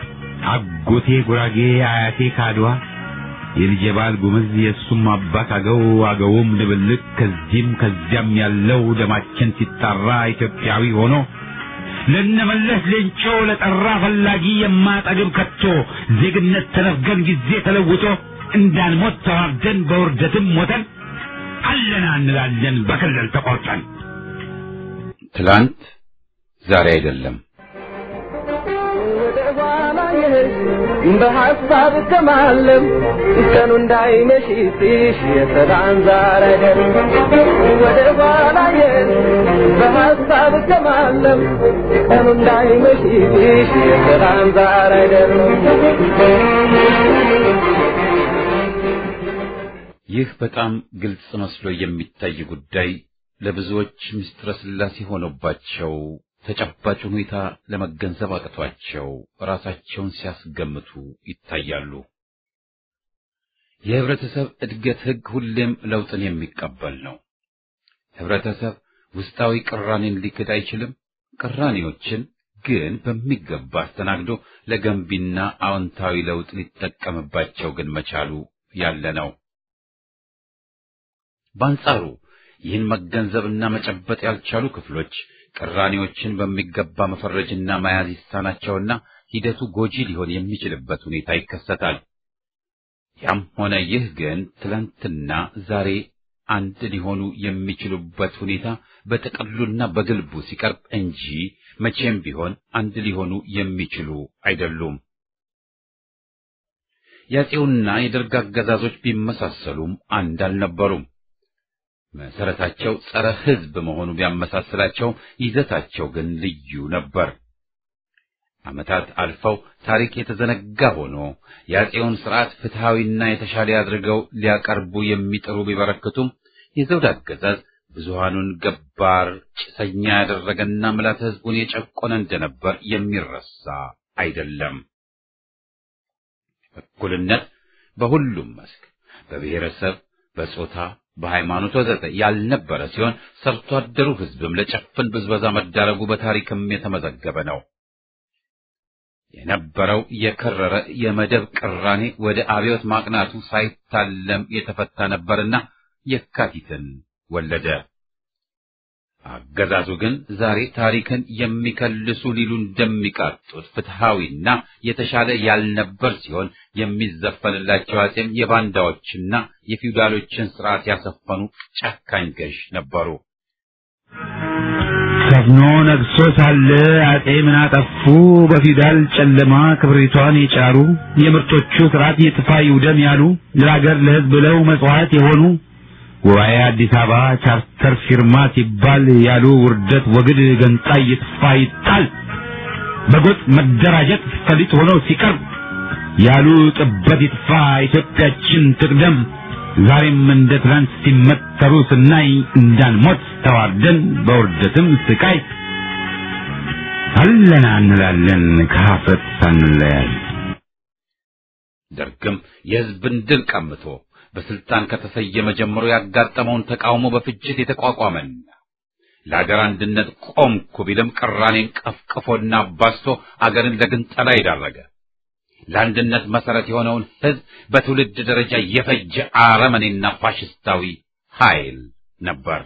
አጎቴ ጉራጌ፣ አያቴ ካድዋ፣ የልጄ ባል ጉምዝ፣ የእሱም አባት አገው፣ አገውም ድብልቅ፣ ከዚህም ከዚያም ያለው ደማችን ሲጣራ ኢትዮጵያዊ ሆኖ ለነመለስ ሌንጮ ለጠራ ፈላጊ የማጠግብ ከቶ ዜግነት ተነፍገን ጊዜ ተለውጦ እንዳንሞት ተዋርደን በውርደትም ሞተን አለና እንላለን በክልል ተቆርጠን ትላንት ዛሬ አይደለም። በሐሳብ ከማለም ቀኑ እንዳይመሽ ሲሽ የሰላም ዛር አይደለም ወደ ኋላ የት በሐሳብ ከማለም ቀኑ እንዳይመሽ ሲሽ የሰላም ዛር አይደለም ይህ በጣም ግልጽ መስሎ የሚታይ ጉዳይ ለብዙዎች ምስጢረ ሥላሴ ሆኖባቸው ተጨባጭ ሁኔታ ለመገንዘብ አቅቷቸው ራሳቸውን ሲያስገምቱ ይታያሉ። የህብረተሰብ እድገት ህግ ሁሌም ለውጥን የሚቀበል ነው። ህብረተሰብ ውስጣዊ ቅራኔን ሊክድ አይችልም። ቅራኔዎችን ግን በሚገባ አስተናግዶ ለገንቢና አዎንታዊ ለውጥ ሊጠቀምባቸው ግን መቻሉ ያለ ነው። በአንጻሩ ይህን መገንዘብና መጨበጥ ያልቻሉ ክፍሎች ቅራኔዎችን በሚገባ መፈረጅና መያዝ ይሳናቸውና ሂደቱ ጎጂ ሊሆን የሚችልበት ሁኔታ ይከሰታል። ያም ሆነ ይህ ግን ትላንትና ዛሬ አንድ ሊሆኑ የሚችሉበት ሁኔታ በጥቅሉና በግልቡ ሲቀርብ እንጂ መቼም ቢሆን አንድ ሊሆኑ የሚችሉ አይደሉም። የአፄውና የደርግ አገዛዞች ቢመሳሰሉም አንድ አልነበሩም። መሰረታቸው ጸረ ሕዝብ መሆኑ ቢያመሳስላቸውም ይዘታቸው ግን ልዩ ነበር። ዓመታት አልፈው ታሪክ የተዘነጋ ሆኖ የአፄውን ስርዓት ፍትሐዊና የተሻለ አድርገው ሊያቀርቡ የሚጥሩ ቢበረክቱም የዘውድ አገዛዝ ብዙሃኑን ገባር ጭሰኛ ያደረገና ምላት ሕዝቡን የጨቆነ እንደነበር የሚረሳ አይደለም። እኩልነት በሁሉም መስክ በብሔረሰብ፣ በጾታ፣ በሃይማኖት ወዘተ ያልነበረ ሲሆን ሰርቶ አደሩ ሕዝብም ለጨፍን ብዝበዛ መዳረጉ በታሪክም የተመዘገበ ነው። የነበረው የከረረ የመደብ ቅራኔ ወደ አብዮት ማቅናቱ ሳይታለም የተፈታ ነበርና የካቲትን ወለደ። አገዛዙ ግን ዛሬ ታሪክን የሚከልሱ ሊሉ እንደሚቃጡት ፍትሐዊና የተሻለ ያልነበር ሲሆን የሚዘፈንላቸው አፄም የባንዳዎችና የፊውዳሎችን ስርዓት ያሰፈኑ ጨካኝ ገዥ ነበሩ። ሰፍኖ ነግሶ ሳለ አጤ ምን አጠፉ? በፊውዳል ጨለማ ክብሪቷን የጫሩ የምርቶቹ ስርዓት ይጥፋ ይውደም ያሉ ለሀገር ለሕዝብ ብለው መጽዋዕት የሆኑ ጉባኤ አዲስ አበባ ቻርተር ፊርማ ሲባል ያሉ ውርደት ወግድ ገንጣይ ይጥፋ ይጣል በጎጥ መደራጀት ፈሊጥ ሆኖ ሲቀርብ ያሉ ጥበት ይጥፋ ኢትዮጵያችን ትቅደም ዛሬም እንደ ትናንት ሲመተሩ ስናይ እንዳንሞት ተዋርደን በውርደትም ስቃይ አለና እንላለን ከሀፍረት ሳንለያይ። ደርግም የሕዝብን ድል ቀምቶ በስልጣን ከተሰየመ ጀምሮ ያጋጠመውን ተቃውሞ በፍጅት የተቋቋመና ለአገር አንድነት ቆምኩ ቢልም ቅራኔን ቀፍቅፎና አባስቶ አገርን ለግንጠላ የዳረገ ለአንድነት መሰረት የሆነውን ሕዝብ በትውልድ ደረጃ የፈጀ አረመኔና ፋሽስታዊ ኃይል ነበር።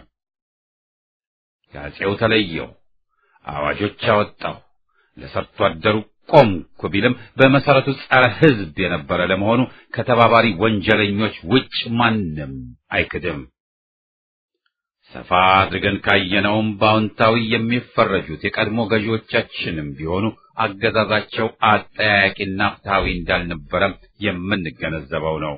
ከአፄው ተለየው፣ አዋጆች አወጣው፣ ለሰርቶ አደሩ ቆምኩ ቢልም በመሰረቱ ጸረ ሕዝብ የነበረ ለመሆኑ ከተባባሪ ወንጀለኞች ውጭ ማንም አይክድም። ሰፋ አድርገን ካየነውም በአዎንታዊ የሚፈረጁት የቀድሞ ገዢዎቻችንም ቢሆኑ አገዛዛቸው አጠያያቂና ፍትሐዊ እንዳልነበረም የምንገነዘበው ነው።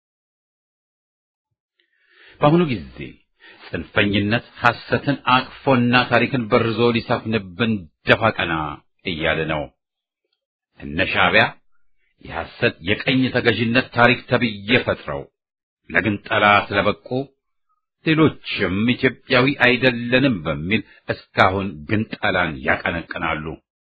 በአሁኑ ጊዜ ጽንፈኝነት ሐሰትን አቅፎና ታሪክን በርዞ ሊሰፍንብን ደፋ ቀና እያለ ነው። እነ ሻዕቢያ የሐሰት የቀኝ ተገዥነት ታሪክ ተብዬ ፈጥረው ለግንጠላ ስለበቁ ሌሎችም ኢትዮጵያዊ አይደለንም በሚል እስካሁን ግንጠላን ያቀነቅናሉ።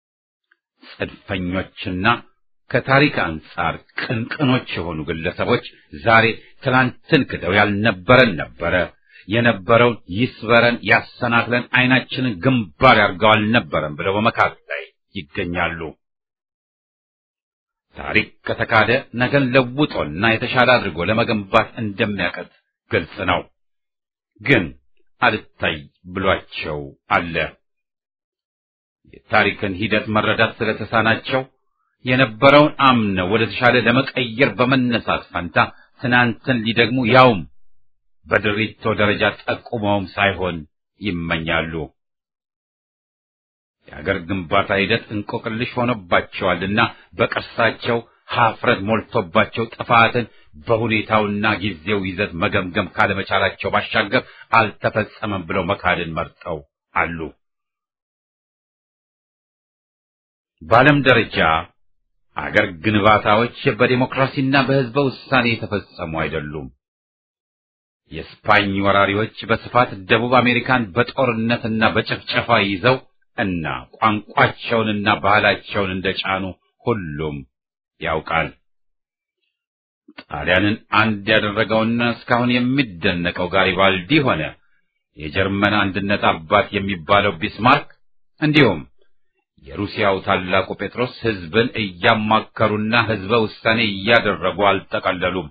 ጽንፈኞችና ከታሪክ አንጻር ቅንቅኖች የሆኑ ግለሰቦች ዛሬ ትናንትን ክደው ያልነበረን ነበረ የነበረውን ይስበረን ያሰናክለን ዓይናችንን ግንባር ያርገው አልነበረም ብለው በመካድ ላይ ይገኛሉ። ታሪክ ከተካደ ነገን ለውጦና የተሻለ አድርጎ ለመገንባት እንደሚያቀት ግልጽ ነው። ግን አልታይ ብሏቸው አለ። የታሪክን ሂደት መረዳት ስለተሳናቸው የነበረውን አምነው ወደ ተሻለ ለመቀየር በመነሳት ፈንታ ትናንትን ሊደግሙ ያውም በድሪቶ ደረጃ ጠቁመውም ሳይሆን ይመኛሉ። የአገር ግንባታ ሂደት እንቆቅልሽ ሆኖባቸዋልና በቅርሳቸው ሀፍረት ሞልቶባቸው ጥፋትን በሁኔታውና ጊዜው ይዘት መገምገም ካለመቻላቸው ባሻገር አልተፈጸመም ብለው መካድን መርጠው አሉ። በዓለም ደረጃ አገር ግንባታዎች በዲሞክራሲና በሕዝበ ውሳኔ የተፈጸሙ አይደሉም። የስፓኝ ወራሪዎች በስፋት ደቡብ አሜሪካን በጦርነትና በጭፍጨፋ ይዘው እና ቋንቋቸውንና ባህላቸውን እንደጫኑ ሁሉም ያውቃል። ጣሊያንን አንድ ያደረገውና እስካሁን የሚደነቀው ጋሪባልዲ ሆነ የጀርመን አንድነት አባት የሚባለው ቢስማርክ እንዲሁም የሩሲያው ታላቁ ጴጥሮስ ሕዝብን እያማከሩና ሕዝበ ውሳኔ እያደረጉ አልጠቀለሉም።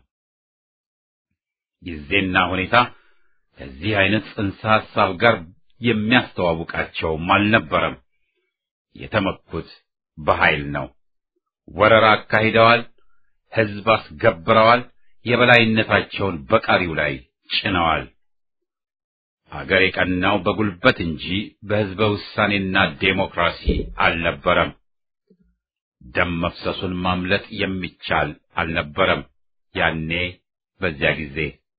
ጊዜና ሁኔታ ከዚህ አይነት ጽንሰ ሐሳብ ጋር የሚያስተዋውቃቸውም አልነበረም። የተመኩት በኃይል ነው። ወረራ አካሂደዋል። ሕዝብ አስገብረዋል። የበላይነታቸውን በቀሪው ላይ ጭነዋል። አገር የቀናው በጉልበት እንጂ በሕዝበ ውሳኔና ዴሞክራሲ አልነበረም። ደም መፍሰሱን ማምለጥ የሚቻል አልነበረም። ያኔ በዚያ ጊዜ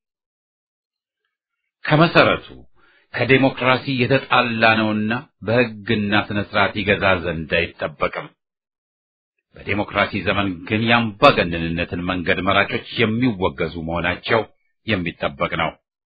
ከመሰረቱ ከዴሞክራሲ የተጣላ ነውና በሕግና ስነ ስርዓት ይገዛ ዘንድ አይጠበቅም። በዴሞክራሲ ዘመን ግን የአምባገነንነትን መንገድ መራጮች የሚወገዙ መሆናቸው የሚጠበቅ ነው።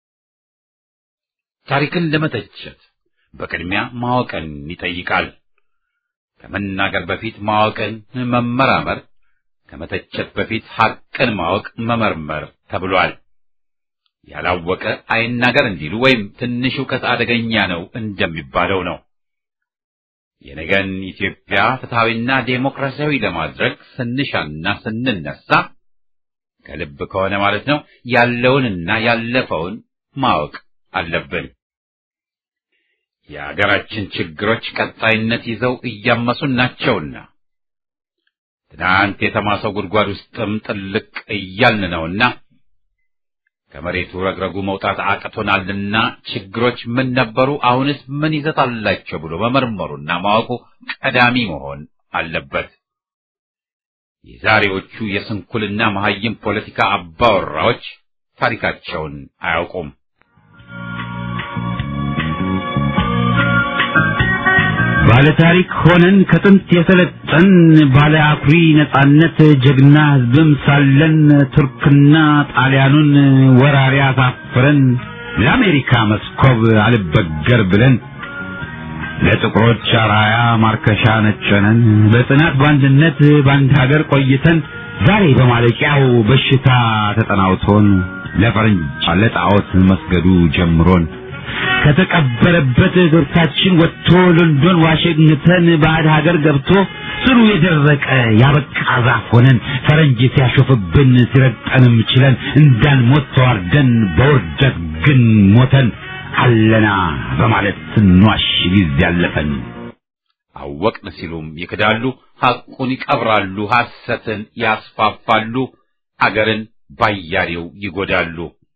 ታሪክን ለመተቸት በቅድሚያ ማወቅን ይጠይቃል። ከመናገር በፊት ማወቅን መመራመር፣ ከመተቸት በፊት ሐቅን ማወቅ መመርመር ተብሏል። ያላወቀ አይናገር እንዲሉ ወይም ትንሽ እውቀት አደገኛ ነው እንደሚባለው ነው። የነገን ኢትዮጵያ ፍትሐዊና ዴሞክራሲያዊ ለማድረግ ስንሻና ስንነሳ ከልብ ከሆነ ማለት ነው ያለውንና ያለፈውን ማወቅ አለብን። የአገራችን ችግሮች ቀጣይነት ይዘው እያመሱን ናቸውና ትናንት የተማሰው ጉድጓድ ውስጥም ጥልቅ እያልን ነውና ከመሬቱ ረግረጉ መውጣት አቅቶናልና ችግሮች ምን ነበሩ፣ አሁንስ ምን ይዘት አላቸው ብሎ መመርመሩና ማወቁ ቀዳሚ መሆን አለበት። የዛሬዎቹ የስንኩልና መሐይም ፖለቲካ አባወራዎች ታሪካቸውን አያውቁም። ባለ ታሪክ ሆነን ከጥንት የሰለጠን ባለ አኩሪ ነጻነት ጀግና ሕዝብም ሳለን ቱርክና ጣሊያኑን ወራሪ አሳፍረን ለአሜሪካ መስኮብ አልበገር ብለን ለጥቁሮች አራያ ማርከሻ ነጨነን በጽናት በአንድነት በአንድ ሀገር ቆይተን ዛሬ በማለቂያው በሽታ ተጠናውቶን ለፈረንጅ ለጣዖት መስገዱ ጀምሮን ከተቀበረበት እግርታችን ወጥቶ ሎንዶን ዋሽንግተን ባዕድ ሀገር ገብቶ ስሩ የደረቀ ያበቃ ዛፍ ሆነን ፈረንጅ ሲያሾፍብን ሲረግጠንም ችለን እንዳንሞት ተዋርደን በውርደት ግን ሞተን አለና በማለት ስንዋሽ ጊዜ ያለፈን አወቅን ሲሉም ይክዳሉ፣ ሐቁን ይቀብራሉ፣ ሐሰትን ያስፋፋሉ፣ አገርን ባያሌው ይጎዳሉ።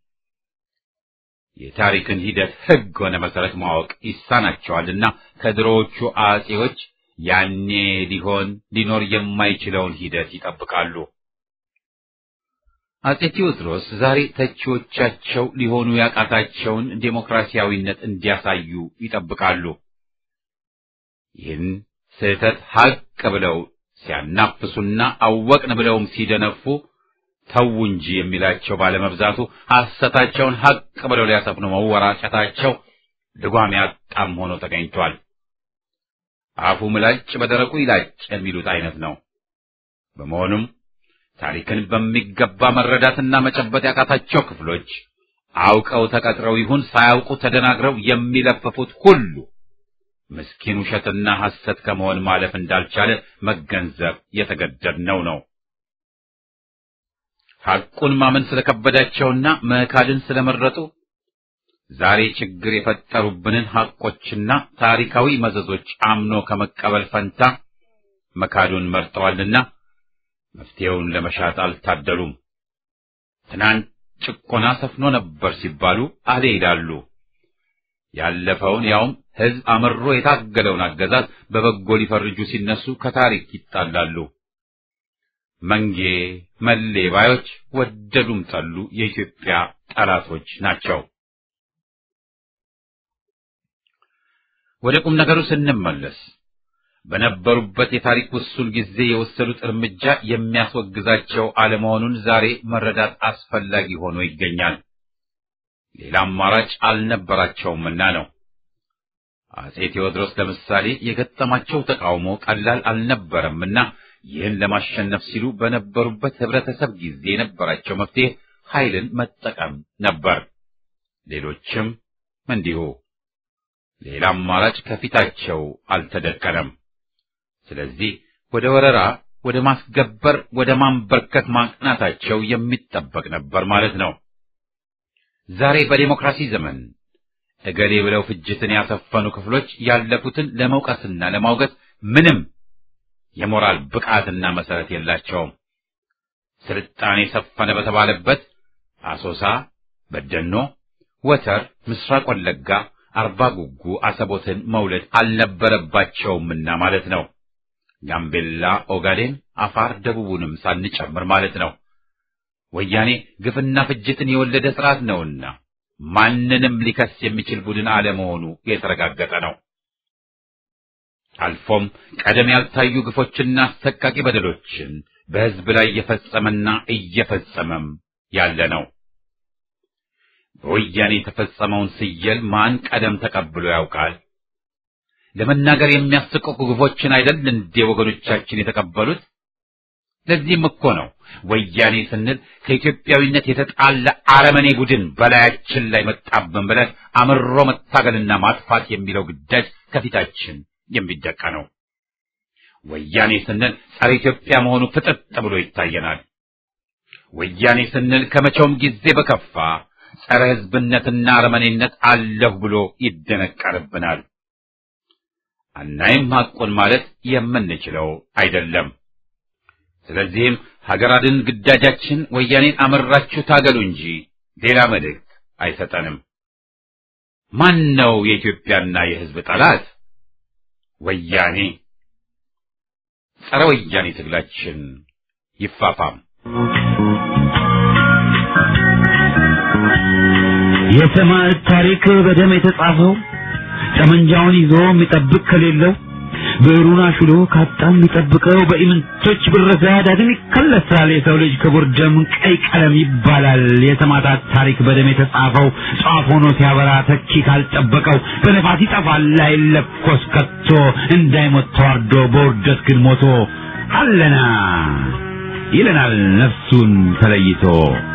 የታሪክን ሂደት ሕግ ሆነ መሰረት ማወቅ ይሳናቸዋልና ከድሮዎቹ አጼዎች ያኔ ሊሆን ሊኖር የማይችለውን ሂደት ይጠብቃሉ። አጼ ቴዎድሮስ ዛሬ ተቺዎቻቸው ሊሆኑ ያቃታቸውን ዴሞክራሲያዊነት እንዲያሳዩ ይጠብቃሉ። ይህን ስህተት ሐቅ ብለው ሲያናፍሱና አወቅን ብለውም ሲደነፉ ተው እንጂ የሚላቸው ባለመብዛቱ ሐሰታቸውን ሐቅ ብለው ሊያሰፍኑ መወራጨታቸው ልጓም ያጣም ሆኖ ተገኝቷል። አፉ ምላጭ በደረቁ ይላጭ የሚሉት አይነት ነው። በመሆኑም ታሪክን በሚገባ መረዳትና መጨበጥ ያቃታቸው ክፍሎች አውቀው ተቀጥረው ይሁን ሳያውቁ ተደናግረው የሚለፍፉት ሁሉ ምስኪን ውሸትና ሐሰት ከመሆን ማለፍ እንዳልቻለ መገንዘብ የተገደድነው ነው። ሐቁን ማመን ስለከበዳቸውና መካድን ስለመረጡ ዛሬ ችግር የፈጠሩብንን ሐቆችና ታሪካዊ መዘዞች አምኖ ከመቀበል ፈንታ መካዱን መርጠዋልና መፍትሔውን ለመሻት አልታደሉም። ትናንት ጭቆና ሰፍኖ ነበር ሲባሉ አሌ ይላሉ። ያለፈውን ያውም ሕዝብ አምሮ የታገለውን አገዛዝ በበጎ ሊፈርጁ ሲነሱ ከታሪክ ይጣላሉ። መንጌ መሌ ባዮች ወደዱም ጠሉ የኢትዮጵያ ጠላቶች ናቸው። ወደ ቁም ነገሩ ስንመለስ በነበሩበት የታሪክ ውሱን ጊዜ የወሰዱት እርምጃ የሚያስወግዛቸው አለመሆኑን ዛሬ መረዳት አስፈላጊ ሆኖ ይገኛል። ሌላ አማራጭ አልነበራቸውምና ነው። አጼ ቴዎድሮስ ለምሳሌ የገጠማቸው ተቃውሞ ቀላል አልነበረምና ይህን ለማሸነፍ ሲሉ በነበሩበት ህብረተሰብ ጊዜ የነበራቸው መፍትሄ ኃይልን መጠቀም ነበር። ሌሎችም እንዲሁ። ሌላ አማራጭ ከፊታቸው አልተደቀነም። ስለዚህ ወደ ወረራ፣ ወደ ማስገበር፣ ወደ ማንበርከት ማቅናታቸው የሚጠበቅ ነበር ማለት ነው። ዛሬ በዴሞክራሲ ዘመን እገሌ ብለው ፍጅትን ያሰፈኑ ክፍሎች ያለፉትን ለመውቀስና ለማውገዝ ምንም የሞራል ብቃትና መሰረት የላቸውም። ስልጣኔ ሰፈነ በተባለበት አሶሳ፣ በደኖ፣ ወተር፣ ምስራቅ ወለጋ፣ አርባ ጉጉ አሰቦትን መውለድ አልነበረባቸውምና ማለት ነው። ጋምቤላ፣ ኦጋዴን፣ አፋር፣ ደቡቡንም ሳንጨምር ማለት ነው። ወያኔ ግፍና ፍጅትን የወለደ ስርዓት ነውና ማንንም ሊከስ የሚችል ቡድን አለመሆኑ የተረጋገጠ ነው። አልፎም ቀደም ያልታዩ ግፎችና አሰቃቂ በደሎችን በሕዝብ ላይ እየፈጸመና እየፈጸመም ያለ ነው። በወያኔ የተፈጸመውን ስየል ማን ቀደም ተቀብሎ ያውቃል? ለመናገር የሚያስቀቁ ግፎችን አይደል እንዴ ወገኖቻችን የተቀበሉት? ለዚህም እኮ ነው ወያኔ ስንል ከኢትዮጵያዊነት የተጣላ አረመኔ ቡድን በላያችን ላይ መጣብን ብለን አምሮ መታገልና ማጥፋት የሚለው ግዳጅ ከፊታችን የሚደቃ ነው። ወያኔ ስንል ጸረ ኢትዮጵያ መሆኑ ፍጥጥ ብሎ ይታየናል። ወያኔ ስንል ከመቼውም ጊዜ በከፋ ጸረ ሕዝብነትና አረመኔነት አለሁ ብሎ ይደነቀርብናል። አናይም ሐቁን ማለት የምንችለው አይደለም። ስለዚህም ሀገር አድን ግዳጃችን ወያኔን አመራችሁ ታገሉ እንጂ ሌላ መልእክት አይሰጠንም። ማን ነው የኢትዮጵያና የሕዝብ ጠላት? ወያኔ። ጸረ ወያኔ ትግላችን ይፋፋም። የሰማዕት ታሪክ በደም የተጻፈው ጠመንጃውን ይዞ የሚጠብቅ ከሌለው ብዕሩን አሽሎ ካጣ የሚጠብቀው በኢምንቶች ብረሳ ዳግም ይከለሳል። የሰው ልጅ ክቡር ደም ቀይ ቀለም ይባላል። የሰማዕታት ታሪክ በደም የተጻፈው ጧፍ ሆኖ ሲያበራ ተኪ ካልጠበቀው በነፋስ ይጠፋል አይለኮስ ከቶ እንዳይሞት ተዋርዶ በውርደት ግን ሞቶ አለና ይለናል ነፍሱን ተለይቶ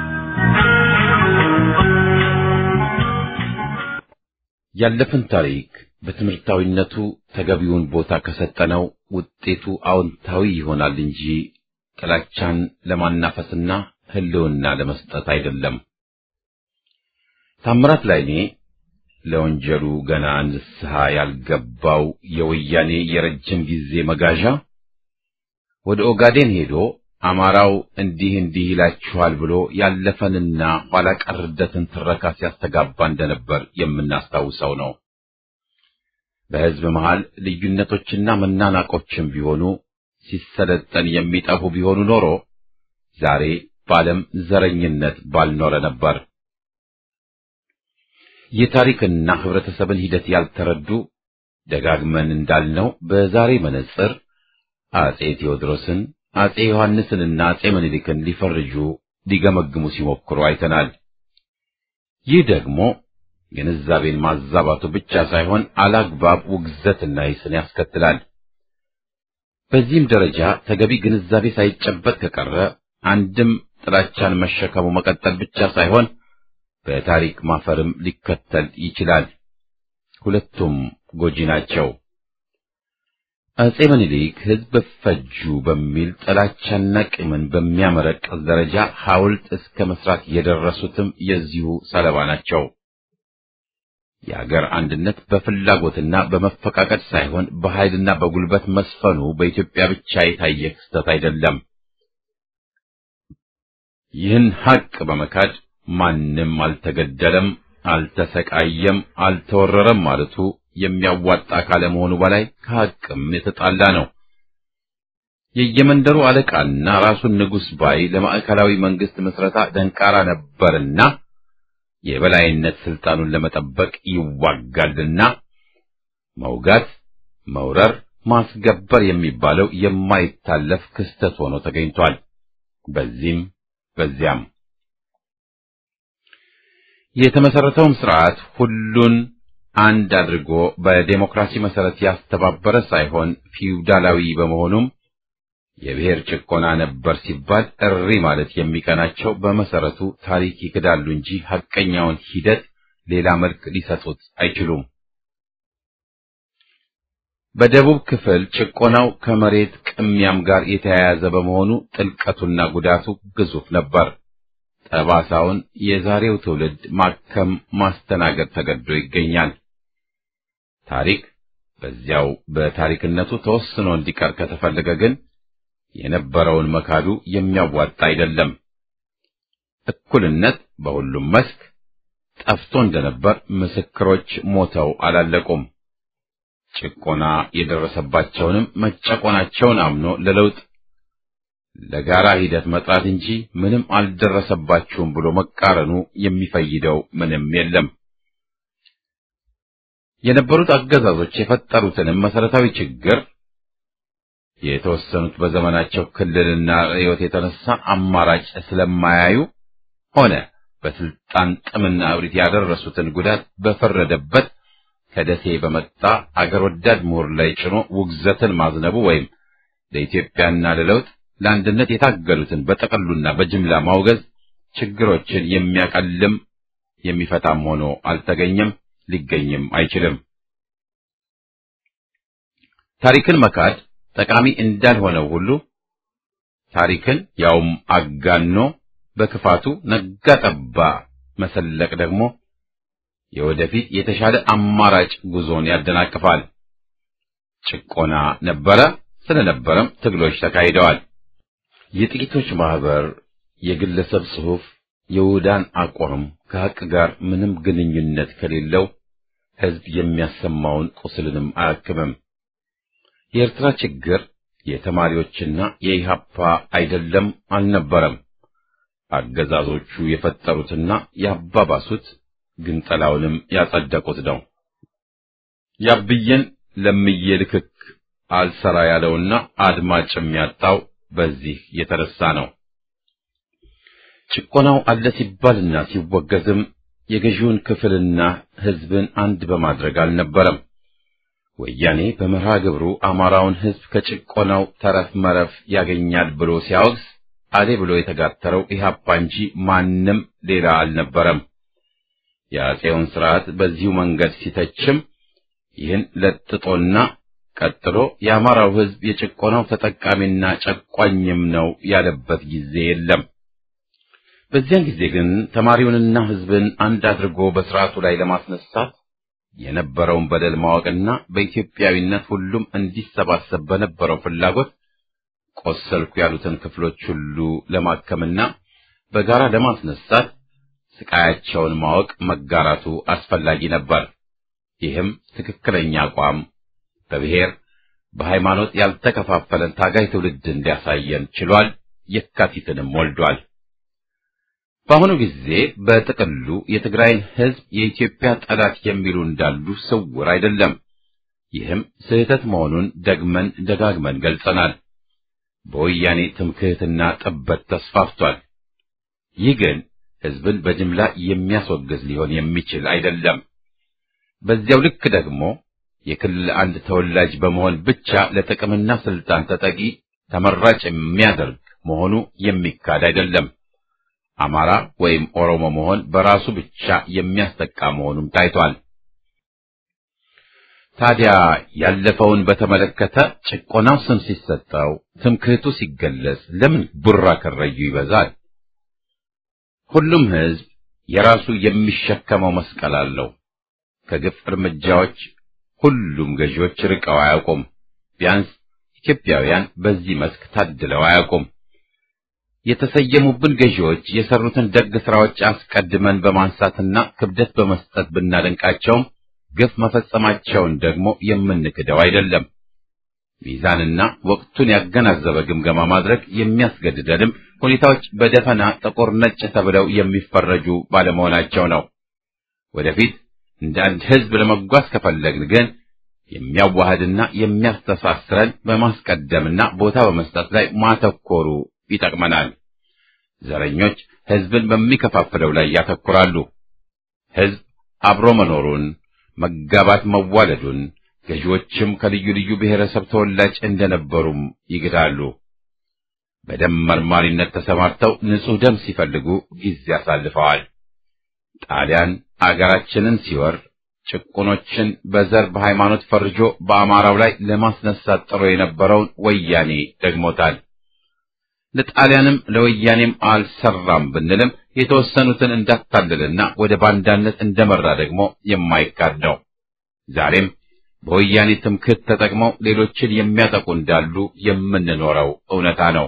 ያለፈን ታሪክ በትምህርታዊነቱ ተገቢውን ቦታ ከሰጠነው ውጤቱ አዎንታዊ ይሆናል እንጂ ጥላቻን ለማናፈስና ሕልውና ለመስጠት አይደለም። ታምራት ላይኔ ለወንጀሉ ገና ንስሐ ያልገባው የወያኔ የረጅም ጊዜ መጋዣ ወደ ኦጋዴን ሄዶ አማራው እንዲህ እንዲህ ይላችኋል ብሎ ያለፈንና ኋላ ቀርደትን ትረካ ሲያስተጋባ እንደነበር የምናስታውሰው ነው። በሕዝብ መሃል ልዩነቶችና መናናቆችም ቢሆኑ ሲሰለጠን የሚጠፉ ቢሆኑ ኖሮ ዛሬ በዓለም ዘረኝነት ባልኖረ ነበር። የታሪክና ህብረተሰብን ሂደት ያልተረዱ ደጋግመን እንዳልነው በዛሬ መነጽር አጼ ቴዎድሮስን አጼ ዮሐንስንና አጼ ምኒልክን ሊፈርጁ ሊገመግሙ ሲሞክሩ አይተናል። ይህ ደግሞ ግንዛቤን ማዛባቱ ብቻ ሳይሆን አላግባብ ውግዘትና ይስን ያስከትላል። በዚህም ደረጃ ተገቢ ግንዛቤ ሳይጨበጥ ከቀረ አንድም ጥላቻን መሸከሙ መቀጠል ብቻ ሳይሆን በታሪክ ማፈርም ሊከተል ይችላል። ሁለቱም ጎጂ ናቸው። አጼ ምኒልክ ሕዝብ ፈጁ በሚል ጥላቻና ቂምን በሚያመረቅዝ ደረጃ ሐውልት እስከ መስራት የደረሱትም የዚሁ ሰለባ ናቸው። የአገር አንድነት በፍላጎትና በመፈቃቀድ ሳይሆን በኃይልና በጉልበት መስፈኑ በኢትዮጵያ ብቻ የታየ ክስተት አይደለም። ይህን ሐቅ በመካድ ማንም አልተገደለም፣ አልተሰቃየም፣ አልተወረረም ማለቱ የሚያዋጣ ካለመሆኑ በላይ ከሐቅም የተጣላ ነው። የየመንደሩ አለቃና ራሱን ንጉሥ ባይ ለማዕከላዊ መንግስት ምስረታ ደንቃራ ነበርና የበላይነት ስልጣኑን ለመጠበቅ ይዋጋልና መውጋት፣ መውረር፣ ማስገበር የሚባለው የማይታለፍ ክስተት ሆኖ ተገኝቷል። በዚህም በዚያም የተመሰረተውም ስርዓት ሁሉን አንድ አድርጎ በዴሞክራሲ መሰረት ያስተባበረ ሳይሆን ፊውዳላዊ በመሆኑም የብሔር ጭቆና ነበር ሲባል እሪ ማለት የሚቀናቸው በመሰረቱ ታሪክ ይክዳሉ እንጂ ሐቀኛውን ሂደት ሌላ መልክ ሊሰጡት አይችሉም። በደቡብ ክፍል ጭቆናው ከመሬት ቅሚያም ጋር የተያያዘ በመሆኑ ጥልቀቱና ጉዳቱ ግዙፍ ነበር። ጠባሳውን የዛሬው ትውልድ ማከም ማስተናገድ ተገዶ ይገኛል። ታሪክ በዚያው በታሪክነቱ ተወስኖ እንዲቀር ከተፈለገ ግን የነበረውን መካዱ የሚያዋጣ አይደለም። እኩልነት በሁሉም መስክ ጠፍቶ እንደነበር ምስክሮች ሞተው አላለቁም። ጭቆና የደረሰባቸውንም መጨቆናቸውን አምኖ ለለውጥ ለጋራ ሂደት መጥራት እንጂ ምንም አልደረሰባችሁም ብሎ መቃረኑ የሚፈይደው ምንም የለም። የነበሩት አገዛዞች የፈጠሩትንም መሰረታዊ ችግር የተወሰኑት በዘመናቸው ክልልና ርዕዮት የተነሳ አማራጭ ስለማያዩ ሆነ በስልጣን ጥምና እብሪት ያደረሱትን ጉዳት በፈረደበት ከደሴ በመጣ አገር ወዳድ ምሁር ላይ ጭኖ ውግዘትን ማዝነቡ ወይም ለኢትዮጵያና ለለውጥ ለአንድነት የታገሉትን በጠቅሉና በጅምላ ማውገዝ ችግሮችን የሚያቀልም የሚፈታም ሆኖ አልተገኘም፣ ሊገኝም አይችልም። ታሪክን መካድ ጠቃሚ እንዳልሆነው ሁሉ ታሪክን ያውም አጋኖ በክፋቱ ነጋ ጠባ መሰለቅ ደግሞ የወደፊት የተሻለ አማራጭ ጉዞን ያደናቅፋል። ጭቆና ነበረ፣ ስለነበረም ትግሎች ተካሂደዋል። የጥቂቶች ማህበር፣ የግለሰብ ጽሑፍ፣ የውዳን አቋም ከሐቅ ጋር ምንም ግንኙነት ከሌለው ሕዝብ የሚያሰማውን ቁስልንም አያክምም። የኤርትራ ችግር የተማሪዎችና የኢሃፓ አይደለም አልነበረም። አገዛዞቹ የፈጠሩትና ያባባሱት ግንጠላውንም ያጸደቁት ነው። ያብዬን ለምዬ ልክክ አልሰራ ያለውና አድማጭ የሚያጣው በዚህ የተነሳ ነው። ጭቆናው አለ ሲባልና ሲወገዝም የገዢውን ክፍልና ሕዝብን አንድ በማድረግ አልነበረም። ወያኔ በመርሃ ግብሩ አማራውን ሕዝብ ከጭቆናው ተረፍ መረፍ ያገኛል ብሎ ሲያወግዝ አሌ ብሎ የተጋተረው ኢህአፓ እንጂ ማንም ሌላ አልነበረም። የአፄውን ስርዓት በዚሁ መንገድ ሲተችም ይህን ለጥጦና ቀጥሎ የአማራው ሕዝብ የጭቆናው ተጠቃሚና ጨቋኝም ነው ያለበት ጊዜ የለም። በዚያን ጊዜ ግን ተማሪውንና ሕዝብን አንድ አድርጎ በስርዓቱ ላይ ለማስነሳት የነበረውን በደል ማወቅና በኢትዮጵያዊነት ሁሉም እንዲሰባሰብ በነበረው ፍላጎት ቆሰልኩ ያሉትን ክፍሎች ሁሉ ለማከምና በጋራ ለማስነሳት ስቃያቸውን ማወቅ መጋራቱ አስፈላጊ ነበር። ይህም ትክክለኛ አቋም በብሔር በሃይማኖት ያልተከፋፈለን ታጋይ ትውልድ እንዲያሳየን ችሏል። የካቲትንም ወልዷል። በአሁኑ ጊዜ በጥቅሉ የትግራይን ሕዝብ የኢትዮጵያ ጠላት የሚሉ እንዳሉ ስውር አይደለም። ይህም ስህተት መሆኑን ደግመን ደጋግመን ገልጸናል። በወያኔ ትምክህትና ጥበት ተስፋፍቷል። ይህ ግን ሕዝብን በጅምላ የሚያስወግዝ ሊሆን የሚችል አይደለም። በዚያው ልክ ደግሞ የክልል አንድ ተወላጅ በመሆን ብቻ ለጥቅምና ስልጣን ተጠቂ ተመራጭ የሚያደርግ መሆኑ የሚካድ አይደለም። አማራ ወይም ኦሮሞ መሆን በራሱ ብቻ የሚያስጠቃ መሆኑም ታይቷል። ታዲያ ያለፈውን በተመለከተ ጭቆናው ስም ሲሰጠው፣ ትምክህቱ ሲገለጽ ለምን ቡራ ከረዩ ይበዛል? ሁሉም ሕዝብ የራሱ የሚሸከመው መስቀል አለው። ከግፍ እርምጃዎች ሁሉም ገዢዎች ርቀው አያውቁም። ቢያንስ ኢትዮጵያውያን በዚህ መስክ ታድለው አያውቁም። የተሰየሙብን ገዢዎች የሰሩትን ደግ ስራዎች አስቀድመን በማንሳትና ክብደት በመስጠት ብናደንቃቸውም ግፍ መፈጸማቸውን ደግሞ የምንክደው አይደለም። ሚዛንና ወቅቱን ያገናዘበ ግምገማ ማድረግ የሚያስገድደንም ሁኔታዎች በደፈና ጥቁር ነጭ ተብለው የሚፈረጁ ባለመሆናቸው ነው። ወደፊት እንደ አንድ ሕዝብ ለመጓዝ ከፈለግን ግን የሚያዋህድና የሚያስተሳስረን በማስቀደምና ቦታ በመስጠት ላይ ማተኮሩ ይጠቅመናል። ዘረኞች ሕዝብን በሚከፋፍለው ላይ ያተኩራሉ። ሕዝብ አብሮ መኖሩን፣ መጋባት መዋለዱን፣ ገዢዎችም ከልዩ ልዩ ብሔረሰብ ተወላጅ እንደነበሩም ይግዳሉ። በደም መርማሪነት ተሰማርተው ንጹሕ ደም ሲፈልጉ ጊዜ አሳልፈዋል። ጣሊያን አገራችንን ሲወር ጭቁኖችን በዘር በሃይማኖት ፈርጆ በአማራው ላይ ለማስነሳት ጥሮ የነበረውን ወያኔ ደግሞታል። ለጣሊያንም ለወያኔም አልሰራም ብንልም የተወሰኑትን እንዳታለልና ወደ ባንዳነት እንደመራ ደግሞ የማይካድ ነው። ዛሬም በወያኔ ትምክህት ተጠቅመው ሌሎችን የሚያጠቁ እንዳሉ የምንኖረው እውነታ ነው።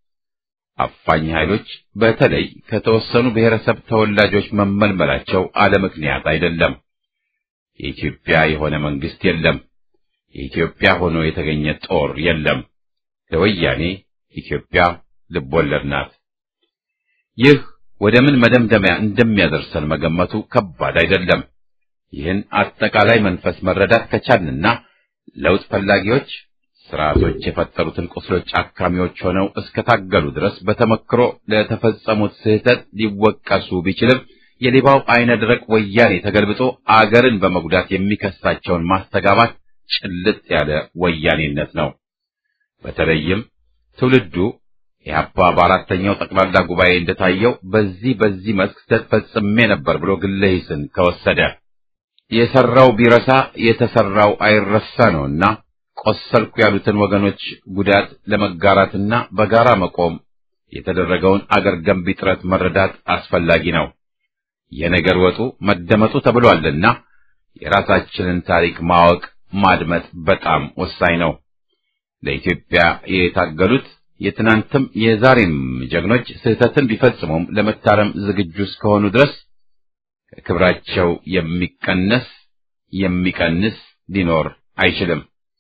አፋኝ ኃይሎች በተለይ ከተወሰኑ ብሔረሰብ ተወላጆች መመልመላቸው አለ ምክንያት አይደለም። የኢትዮጵያ የሆነ መንግስት የለም። የኢትዮጵያ ሆኖ የተገኘ ጦር የለም። ለወያኔ ኢትዮጵያ ልቦለድ ናት። ይህ ወደ ምን መደምደሚያ እንደሚያደርሰን መገመቱ ከባድ አይደለም። ይህን አጠቃላይ መንፈስ መረዳት ከቻልንና ለውጥ ፈላጊዎች ስርዓቶች የፈጠሩትን ቁስሎች አካሚዎች ሆነው እስከታገሉ ድረስ በተመክሮ ለተፈጸሙት ስህተት ሊወቀሱ ቢችልም የሌባው አይነ ደረቅ ወያኔ ተገልብጦ አገርን በመጉዳት የሚከሳቸውን ማስተጋባት ጭልጥ ያለ ወያኔነት ነው። በተለይም ትውልዱ ኢህአፓ በአራተኛው ጠቅላላ ጉባኤ እንደታየው በዚህ በዚህ መስክ ስህተት ፈጽሜ ነበር ብሎ ግለ ሂስን ከወሰደ የሰራው ቢረሳ የተሰራው አይረሳ ነውና ቆሰልኩ ያሉትን ወገኖች ጉዳት ለመጋራትና በጋራ መቆም የተደረገውን አገር ገንቢ ጥረት መረዳት አስፈላጊ ነው። የነገር ወጡ መደመጡ ተብሏልና የራሳችንን ታሪክ ማወቅ ማድመጥ በጣም ወሳኝ ነው። ለኢትዮጵያ የታገሉት የትናንትም የዛሬም ጀግኖች ስህተትን ቢፈጽሙም ለመታረም ዝግጁ እስከሆኑ ድረስ ከክብራቸው የሚቀነስ የሚቀንስ ሊኖር አይችልም።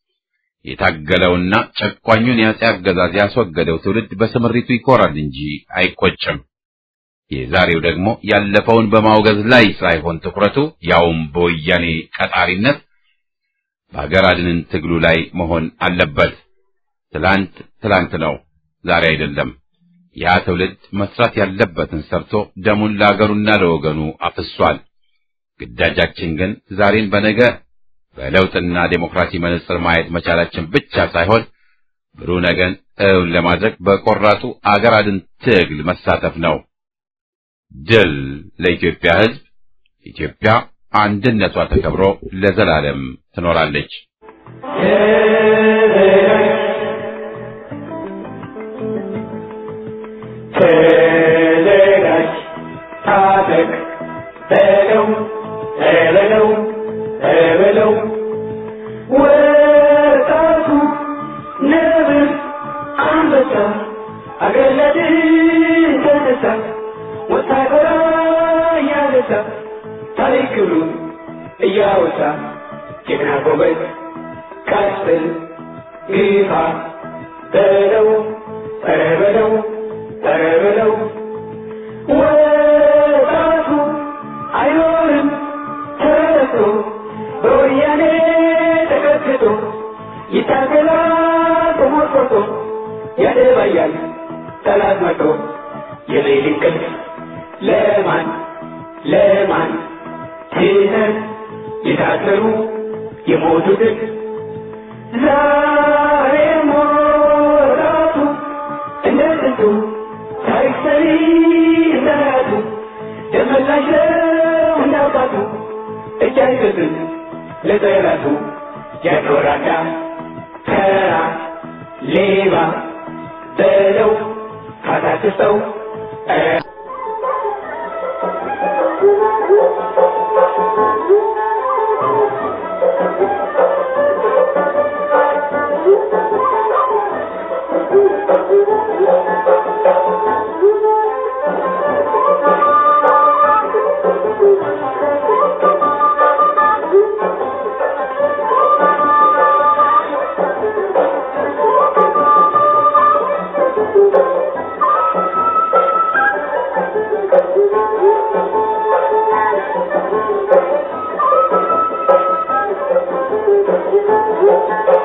የታገለውና ጨቋኙን የአፄ አገዛዝ ያስወገደው ትውልድ በስምሪቱ ይኮራል እንጂ አይቆጭም። የዛሬው ደግሞ ያለፈውን በማውገዝ ላይ ሳይሆን ትኩረቱ ያውም በወያኔ ቀጣሪነት በሀገር አድንን ትግሉ ላይ መሆን አለበት። ትላንት ትላንት ነው፣ ዛሬ አይደለም። ያ ትውልድ መስራት ያለበትን ሰርቶ ደሙን ለአገሩና ለወገኑ አፍሷል። ግዳጃችን ግን ዛሬን በነገ በለውጥና ዴሞክራሲ መነጽር ማየት መቻላችን ብቻ ሳይሆን ብሩህ ነገን እውን ለማድረግ በቆራጡ አገር አድን ትግል መሳተፍ ነው። ድል ለኢትዮጵያ ሕዝብ! ኢትዮጵያ አንድነቷ ተከብሮ ለዘላለም ትኖራለች። ተዘጋጅ፣ ታጠቅ፣ በለው በለው በለው ወጣቱ ነብር አንበሳ አገር ለድል ተነሳ ወታደራ እያነሳ ታሪክ ክብሩን እያወሳ ጀግና ጎበዝ ቀጥል ግፋ በለው ኧረ በለው ኧረ በለው ወጣቱ አይኖርም ተረቶ በወያኔ ተቀጥቅጦ ይታገላል ተሞርቆቶ ያደባያል ጠላት መቶ የሌሊት እንቅልፍ ለማን ለማን ትተን የታሰሩ የሞቱትን ዛሬ ሞራቱ እንደ ጥንቱ ታሪክ ሰሪ እንደራቱ ደመላሽ ነው እንዳባቱ እጅ አይሰጥም ለጠላቱ ያኖራዳ ተራ ሌባ በለው ካታክሰው Thank you.